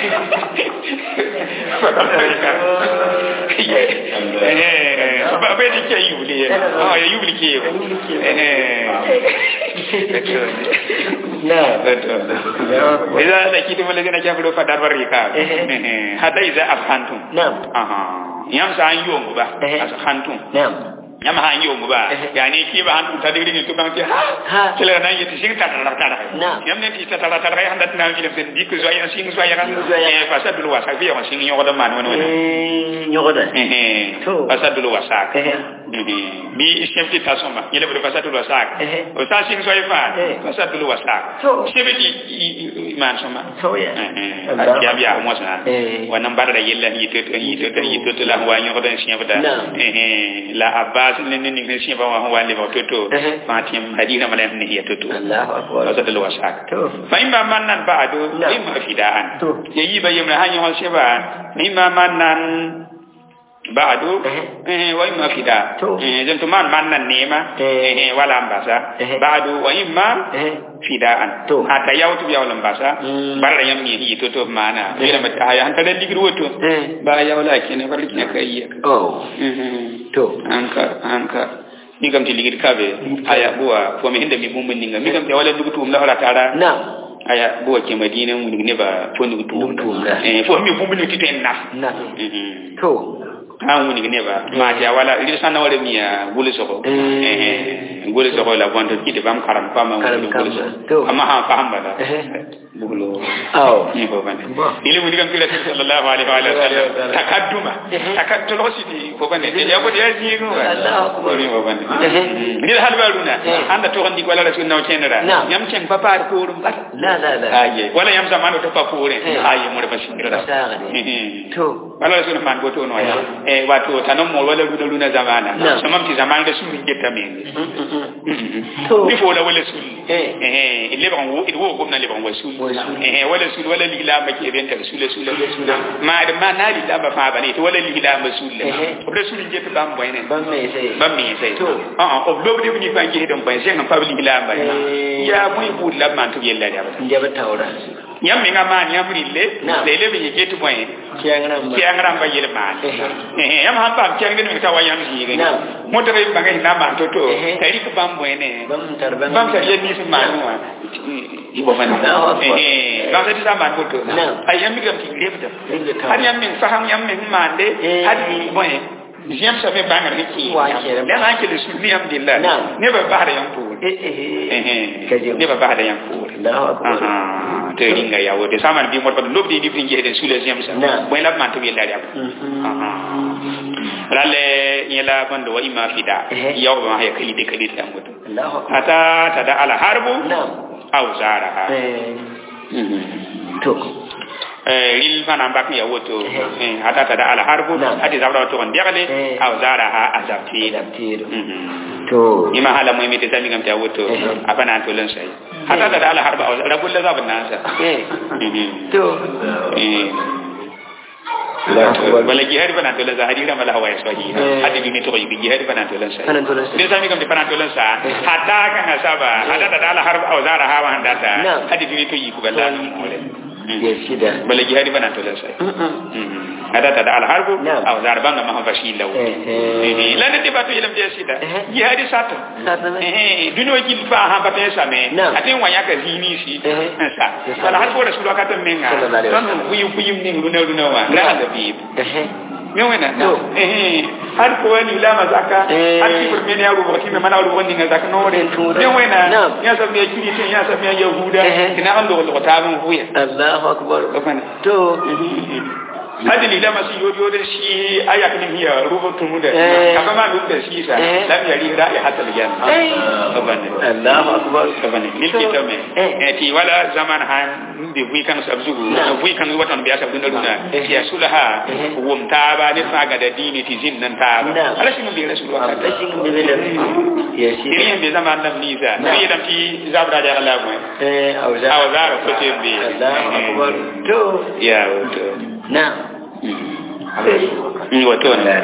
[SPEAKER 1] Eh, ba bai da ke yubli ah ya yubli ke
[SPEAKER 2] Yubli ke.
[SPEAKER 1] eh betul
[SPEAKER 2] Na'am.
[SPEAKER 1] betul idza lakitum alladhina kafaru fadar barika
[SPEAKER 2] Eh.
[SPEAKER 1] hatta idza afhantum
[SPEAKER 2] Na'am.
[SPEAKER 1] aha yam sa an yongu ba
[SPEAKER 2] Eh.
[SPEAKER 1] as hantum
[SPEAKER 2] Na'am.
[SPEAKER 1] yam ha yongu ba
[SPEAKER 2] Eh.
[SPEAKER 1] yani ki ba hantum tadiri ni to kan ti ha
[SPEAKER 2] Ha.
[SPEAKER 1] kila nan yiti sing ta ta ta
[SPEAKER 2] Na'am.
[SPEAKER 1] yam ne ti ta ta ta ta handa tan fi len dik zo ya sing zo ya kan
[SPEAKER 2] Sing zo ya.
[SPEAKER 1] eh fasadul wasa fi ya sing yogo da man wani wani
[SPEAKER 2] Eh. Nyogoda.
[SPEAKER 1] eh
[SPEAKER 2] To.
[SPEAKER 1] fasadul wasa
[SPEAKER 2] Eh.
[SPEAKER 1] bi iskemti tasoma yele bada fasadul wasak
[SPEAKER 2] Eh.
[SPEAKER 1] o sa sing so ifa
[SPEAKER 2] Eh.
[SPEAKER 1] fasadul wasak
[SPEAKER 2] To.
[SPEAKER 1] sebeti man soma
[SPEAKER 2] To ya.
[SPEAKER 1] a biya biya mo sana
[SPEAKER 2] Eh.
[SPEAKER 1] wannan bar da yella yi to yi to yi to to la wa nyo da shi bada
[SPEAKER 2] Na'am.
[SPEAKER 1] eh la abbas ne ne ne shi ba wa wa le ba to to
[SPEAKER 2] Eh.
[SPEAKER 1] fatim hadina mala ne ya to to
[SPEAKER 2] Allahu akbar.
[SPEAKER 1] fasadul wasak
[SPEAKER 2] To.
[SPEAKER 1] fa imma mannan ba'du
[SPEAKER 2] Na'am.
[SPEAKER 1] imma fida'an
[SPEAKER 2] To.
[SPEAKER 1] yayi bayyana hanyar shi ba imma mannan ba'du
[SPEAKER 2] Eh.
[SPEAKER 1] eh wa imma fida
[SPEAKER 2] To.
[SPEAKER 1] eh zanto man mannan nema
[SPEAKER 2] Eh.
[SPEAKER 1] eh wala ambasa
[SPEAKER 2] Eh.
[SPEAKER 1] ba'du wa imma
[SPEAKER 2] Eh.
[SPEAKER 1] fida'an
[SPEAKER 2] To.
[SPEAKER 1] hata yawtu biya wala ambasa
[SPEAKER 2] Mm.
[SPEAKER 1] barra yam ni yi to to mana
[SPEAKER 2] Eh.
[SPEAKER 1] ila mata haya hanta dan digir woto
[SPEAKER 2] Eh.
[SPEAKER 1] ba ya wala kene farli kene kai
[SPEAKER 2] Oh.
[SPEAKER 1] eh
[SPEAKER 2] To.
[SPEAKER 1] anka anka ni kam ti ligir kabe aya buwa ko mi hinde mi bumbun ninga mi kam te wala dugutu um la wala tara
[SPEAKER 2] Na'am.
[SPEAKER 1] aya buwa ke madina mu ne ba fo dugutu
[SPEAKER 2] Dugutu um la.
[SPEAKER 1] eh fo mi bumbun ni titen na
[SPEAKER 2] Na'am.
[SPEAKER 1] mhm
[SPEAKER 2] To.
[SPEAKER 1] an wuni ne ba ma ja wala ri sana wala mi ya gule soko
[SPEAKER 2] Eh.
[SPEAKER 1] eh gule soko la bonto kiti bam karam pa ma
[SPEAKER 2] Karam
[SPEAKER 1] gule
[SPEAKER 2] kamba.
[SPEAKER 1] soko
[SPEAKER 2] To.
[SPEAKER 1] amma ha faham bala
[SPEAKER 2] Eh.
[SPEAKER 1] bulo
[SPEAKER 2] aw
[SPEAKER 1] ni ko bane ile mu digam kila sallallahu alaihi wa sallam takadduma takadduma sidi ko bane de ya ko ya ji ko
[SPEAKER 2] Allahu akbar
[SPEAKER 1] ni ko bane ni hal baruna anda to gandi wala rasul naw chenera yam chen papa ko rum bat
[SPEAKER 2] la la la
[SPEAKER 1] aye wala yam zamano to papa ko re aye mo ba shingira
[SPEAKER 2] to
[SPEAKER 1] wala rasul man go to no ya e wato tanon mo wala luna luna zamana samam ti zaman da sun getta men
[SPEAKER 2] to
[SPEAKER 1] ni fo la wala sul eh eh ile ban wo wo gomna le ban wasul eh wala sul wala lila ma ke ben ta sul sul ma da ma na lila ba fa bane to wala lila ma sul o da sul je ban boy ne
[SPEAKER 2] ban me sai
[SPEAKER 1] ban me sai
[SPEAKER 2] to
[SPEAKER 1] ah ah o lo de ni ban je don ban sai kan fa lila ba ya mu bu la man to yella da
[SPEAKER 2] ya ba tawra
[SPEAKER 1] yam mi nga man yam rille le le bi je to boy
[SPEAKER 2] kiyangram ba
[SPEAKER 1] kiyangram ba yel man eh yam han ba kiyangram mi ta wayam ji ga mo to ba ga na man to to tari ko bam boy ne
[SPEAKER 2] bam tar ban
[SPEAKER 1] bam tar yel ni su man wa ibo man eh ba ta ta man ko to ay yam mi gam ti lebda har yam min faham yam min mande har ni boy Jiyam sa fe bangar ni ki. Ya na ke le sunni alhamdulillah. Ne ba ba da yan ko.
[SPEAKER 2] Eh eh.
[SPEAKER 1] Ne ba ba da yan ko.
[SPEAKER 2] Allahu akbar.
[SPEAKER 1] te ringa ya wote sama bi mo ba lobdi di finje de sule jiyam sa. Boy la man to bi la ya. Lalle yela bando wa ima fida. Yaw ba ya kali de kali da mutu.
[SPEAKER 2] Allahu akbar.
[SPEAKER 1] Ata tada ala harbu.
[SPEAKER 2] Na'am.
[SPEAKER 1] Aw zaraha.
[SPEAKER 2] Eh. To.
[SPEAKER 1] ril mana mbak ya woto hata tada ala harbu hati zabra to on diagale aw zara ha azabti
[SPEAKER 2] to
[SPEAKER 1] ima hala mo mi te sami ngam ta woto apana to len sai hata tada ala harbu aw rabul la zabna nasa
[SPEAKER 2] to
[SPEAKER 1] wala jihad bana to la zahari ram la hawaya sahi hadi bi to yi jihad bana to len sai ni sami ngam te bana to len sa hata kan asaba hata tada ala harbu aw zara ha wa handata hadi bi to yi ku bala mo
[SPEAKER 2] ya shida
[SPEAKER 1] bala jihadi bana to lan sai ada tada al harbu aw zarban ma ha fashi law eh lan de batu yelam de shida jihadi sato eh duno jil fa ha bata same atin wanya ka zini shi sa wala harbu rasul ka tan menga don buyu buyu ning luna luna wa la da bi min wena eh har ko wani la mazaka har ki furme ne yaro bakti me mana ru wani ga zaka no re min wena ya sab ne kiri tin ya sab ne yahuda kina an do ko ta mun huya
[SPEAKER 2] Allahu akbar to
[SPEAKER 1] hadi lila masu yodi yodi shi aya kan hiya rubutun mu da kaba ma duk da shi sa lam yari ra'i hatal yan kabane
[SPEAKER 2] Allahu akbar
[SPEAKER 1] kabane milki to me eh ti wala zaman han bi wi kan sabzu wi kan watan biya sabdu na luna ya sulaha wum ta ba ne fa ga da dini ti zin nan ta ala shi mun bi rasul wa
[SPEAKER 2] ala shi mun bi da ya shi
[SPEAKER 1] irin bi zaman nan ni sa ni yadam ti zabra da Allah mu
[SPEAKER 2] eh auza
[SPEAKER 1] auza ko te bi
[SPEAKER 2] Allahu akbar to
[SPEAKER 1] ya to
[SPEAKER 2] na
[SPEAKER 1] ni wato ne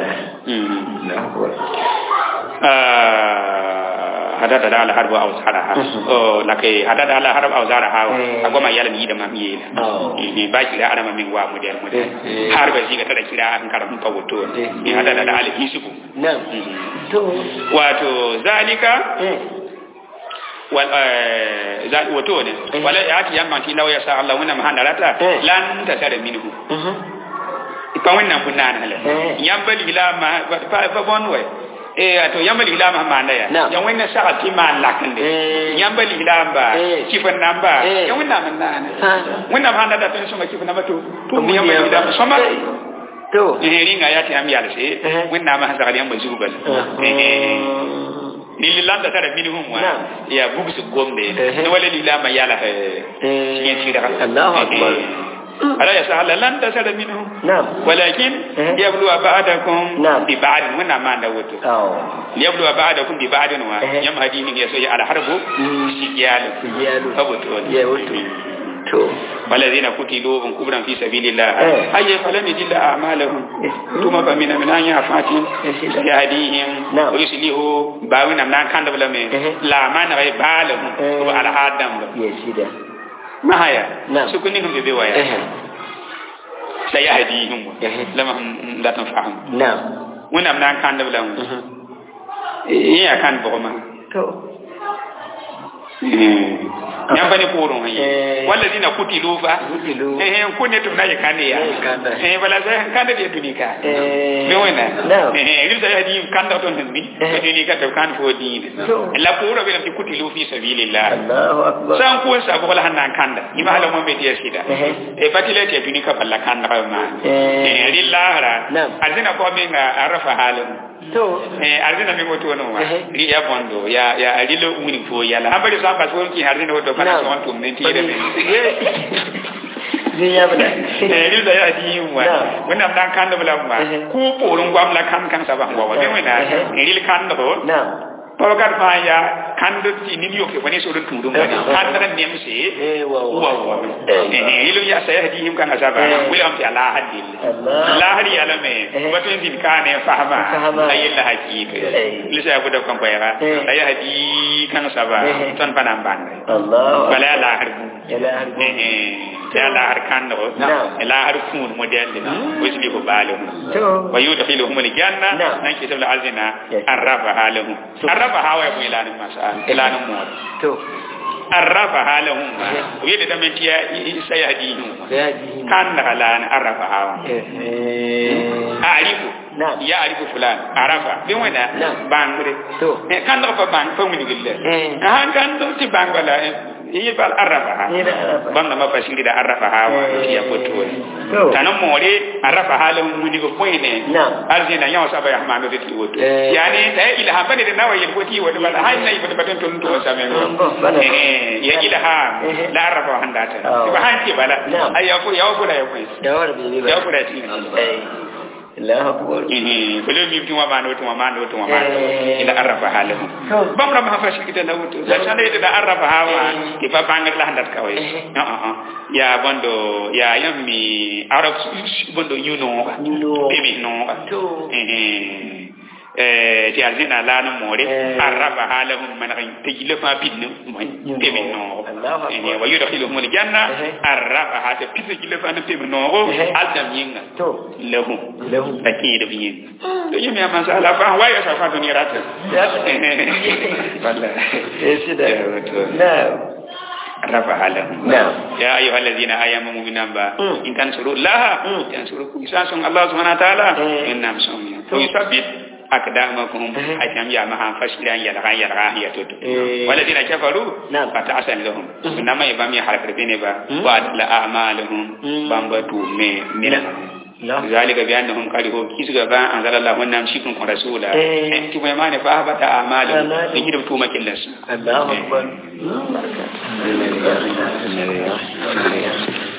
[SPEAKER 1] hadada da ala harbu aw saraha o lake hadada ala harbu aw saraha agoma yala mi da mam yela ni ba kira ana mamin wa model model har ba shi ga tada kira an karam ka wato ni hadada da ala hisibu
[SPEAKER 2] na'am to
[SPEAKER 1] wato zalika wal wato ne wala ya ti yamma ti lawa ya sa Allah wannan mahandarata lan ta tare minhu pa wannan bunana le yambali ila ma fa fa bonwe eh ato yambali ila ma manda ya yan wannan saka ti ma lakande yambali ila ba kifan namba yan wannan man nana wannan ma da tun suma kifan namba to to mu yambali ila soma
[SPEAKER 2] to
[SPEAKER 1] eh ringa ya ti am yala se wannan ma saka yan bazu bal eh lililanda tara minhum wa ya bugsu gombe ne wala lilama yala eh yin tira
[SPEAKER 2] Allahu akbar
[SPEAKER 1] ألا يسأل لن تسأل منه
[SPEAKER 2] نعم
[SPEAKER 1] ولكن ليبلو بعدكم
[SPEAKER 2] نعم
[SPEAKER 1] ببعد من ما نوتو ليبلو بعدكم ببعد يم هدين يسوي على حرب سجيال
[SPEAKER 2] سجيال
[SPEAKER 1] فبتو
[SPEAKER 2] يا وتو to
[SPEAKER 1] والذين قتلوا من كبرا في سبيل الله أي فلم يجل أعمالهم ثم فمن من أن يعفاتهم يهديهم ويسليه باونا من كان دبلمه لا ما نغي بالهم وعلى آدم
[SPEAKER 2] يسيدا
[SPEAKER 1] mahaya sukuni hum bebe waya sayahdihim lama hum la tanfa'hum
[SPEAKER 2] na'am
[SPEAKER 1] wonam nan kan da blam ya kan bogoma
[SPEAKER 2] to
[SPEAKER 1] yan bane poron hayi walladina kutilu fa
[SPEAKER 2] Kutilu.
[SPEAKER 1] eh eh kunne tum na yakane ya
[SPEAKER 2] Eh, kanda.
[SPEAKER 1] eh bala sa kanda de dunika
[SPEAKER 2] Eh,
[SPEAKER 1] me wena
[SPEAKER 2] Naam.
[SPEAKER 1] eh rilta ya di kanda ton mi
[SPEAKER 2] Eh.
[SPEAKER 1] dunika to kan fo din
[SPEAKER 2] To.
[SPEAKER 1] la poro be ti kutilu fi sabilillah
[SPEAKER 2] Allahu akbar.
[SPEAKER 1] san ko sa ko la hanan kanda ima hala mo be dia sida
[SPEAKER 2] Eh.
[SPEAKER 1] e batile te dunika balla kanda ba ma
[SPEAKER 2] Eh.
[SPEAKER 1] eh lillahra
[SPEAKER 2] Naam.
[SPEAKER 1] azina ko be nga arafa halin
[SPEAKER 2] To.
[SPEAKER 1] eh arzina mi moto no ma
[SPEAKER 2] Ehe.
[SPEAKER 1] ri ya bondo ya ya arilo umuni fo yala ambali sa ba so ki arzina wodo kana so on tum menti yede men
[SPEAKER 2] Ni ya bada.
[SPEAKER 1] eh ri da ya di wa
[SPEAKER 2] Naam.
[SPEAKER 1] wona dan kan da bula ma
[SPEAKER 2] Ehe.
[SPEAKER 1] ku porun gwam la kan kan sa ba ngwa wa be wena
[SPEAKER 2] Ehe.
[SPEAKER 1] ri kan do
[SPEAKER 2] Naam.
[SPEAKER 1] to gar fa ya kan do ti ni yo ke wani so do tudum wani
[SPEAKER 2] Ehe.
[SPEAKER 1] kan da nem se
[SPEAKER 2] Eh, wa wa.
[SPEAKER 1] wa wa eh ilu ya sa ya di him kan asaba
[SPEAKER 2] Eh.
[SPEAKER 1] wila am ti ala hadil
[SPEAKER 2] Allah.
[SPEAKER 1] la hari ala me
[SPEAKER 2] Eh.
[SPEAKER 1] wato din kane fahama
[SPEAKER 2] Fahama.
[SPEAKER 1] ayilla hakika
[SPEAKER 2] Eh.
[SPEAKER 1] lisa ya budak kan bayara
[SPEAKER 2] Eh.
[SPEAKER 1] ay hadi kan saba
[SPEAKER 2] Eh.
[SPEAKER 1] ton panam bande
[SPEAKER 2] Allahu akbar.
[SPEAKER 1] bala la harbu
[SPEAKER 2] Ila harbu.
[SPEAKER 1] eh eh ya la har kan do
[SPEAKER 2] Naam.
[SPEAKER 1] la har kun model dina wajli ko balo
[SPEAKER 2] To.
[SPEAKER 1] wa yudkhiluhum aljanna
[SPEAKER 2] Naam.
[SPEAKER 1] nan ke tabla azina
[SPEAKER 2] Yes.
[SPEAKER 1] arrafa halahum
[SPEAKER 2] So-
[SPEAKER 1] arrafa hawa ya ilani masal ilani mo
[SPEAKER 2] To.
[SPEAKER 1] arrafa halahum wi da men tiya sai hadihum
[SPEAKER 2] Ya ji.
[SPEAKER 1] kan da halan arrafa hawa
[SPEAKER 2] Eh.
[SPEAKER 1] arifu
[SPEAKER 2] Naam.
[SPEAKER 1] ya arifu fulan arafa bin wena
[SPEAKER 2] Naam.
[SPEAKER 1] bangre
[SPEAKER 2] To.
[SPEAKER 1] Eh, kan do fa bang fa wini gille
[SPEAKER 2] Eh.
[SPEAKER 1] han kan do ti bang wala yi bal arafa ha
[SPEAKER 2] Yi da arafa.
[SPEAKER 1] bam na ma fasiri da arafa ha wa
[SPEAKER 2] Eh.
[SPEAKER 1] ya foto
[SPEAKER 2] To.
[SPEAKER 1] tanan more arafa halin wini go poine
[SPEAKER 2] Naam.
[SPEAKER 1] arzina yawa saba ya ma do ti woto
[SPEAKER 2] Eh.
[SPEAKER 1] yani da ila ha bane da nawa yin goti woto bala hay nay boto baton ton to sa men
[SPEAKER 2] Mm, oh, bala.
[SPEAKER 1] eh ya ila ha
[SPEAKER 2] Eh.
[SPEAKER 1] la arafa handa ta
[SPEAKER 2] Oh.
[SPEAKER 1] ba han ti bala
[SPEAKER 2] Naam.
[SPEAKER 1] ay ya ko ya ko da ya ko
[SPEAKER 2] Da war bi ba.
[SPEAKER 1] ya ko da ti
[SPEAKER 2] Eh. Allahu akbar.
[SPEAKER 1] eh bele mi tuma ma no tuma ma no tuma ma
[SPEAKER 2] Eh.
[SPEAKER 1] ila arafa halahu
[SPEAKER 2] To.
[SPEAKER 1] bam ram ha fashi kita na wuto la sana ida da arafa hawa
[SPEAKER 2] Eh.
[SPEAKER 1] ke ba bangal la handat kawai
[SPEAKER 2] Eh.
[SPEAKER 1] ah ah ah. ya bondo ya yammi arab bondo yuno
[SPEAKER 2] Yuno.
[SPEAKER 1] bebe no
[SPEAKER 2] To.
[SPEAKER 1] eh eh ti azina la no more
[SPEAKER 2] Eh.
[SPEAKER 1] arafa halahu man rin tejile fa binno mo
[SPEAKER 2] Yuno.
[SPEAKER 1] bebe no
[SPEAKER 2] Allahu akbar.
[SPEAKER 1] eh wa yudkhiluhum aljanna
[SPEAKER 2] Eh.
[SPEAKER 1] arafa ha ta pisa jile fa no bebe no
[SPEAKER 2] Eh.
[SPEAKER 1] aldam yinga
[SPEAKER 2] To.
[SPEAKER 1] lahum
[SPEAKER 2] Lahu.
[SPEAKER 1] akida biyin to yimi amma sa ala fa wayo sa fa duniya rata
[SPEAKER 2] Ya.
[SPEAKER 1] wallahi
[SPEAKER 2] Eh, sida.
[SPEAKER 1] Ya, betul.
[SPEAKER 2] Naam.
[SPEAKER 1] rafa halahum
[SPEAKER 2] Naam.
[SPEAKER 1] ya ayuha alladhina amanu mu'minan ba
[SPEAKER 2] Mm.
[SPEAKER 1] in tansuru laha
[SPEAKER 2] Mm.
[SPEAKER 1] yansurukum isasun allah subhanahu wa ta'ala
[SPEAKER 2] Eh.
[SPEAKER 1] innam sawmiya
[SPEAKER 2] To.
[SPEAKER 1] to yusabbit akdamakum
[SPEAKER 2] Eh.
[SPEAKER 1] ajam ya maha fashiran ya raga ya raga ya tutu
[SPEAKER 2] Eh.
[SPEAKER 1] walladhina kafaru
[SPEAKER 2] Naam.
[SPEAKER 1] fata'asan lahum nama ya bami harkar bene ba
[SPEAKER 2] Mm.
[SPEAKER 1] wa la a'maluhum
[SPEAKER 2] Mm.
[SPEAKER 1] bambatu me mina
[SPEAKER 2] Allahu
[SPEAKER 1] ذلك بأنهم كرهوا كيس غبا أنزل الله ونام شيكم رسولا
[SPEAKER 2] Eh.
[SPEAKER 1] أنتم ما نفعبت أعمالهم
[SPEAKER 2] أعمالهم.
[SPEAKER 1] يجب توما كلس
[SPEAKER 2] Allahu akbar. Hmm, baraka.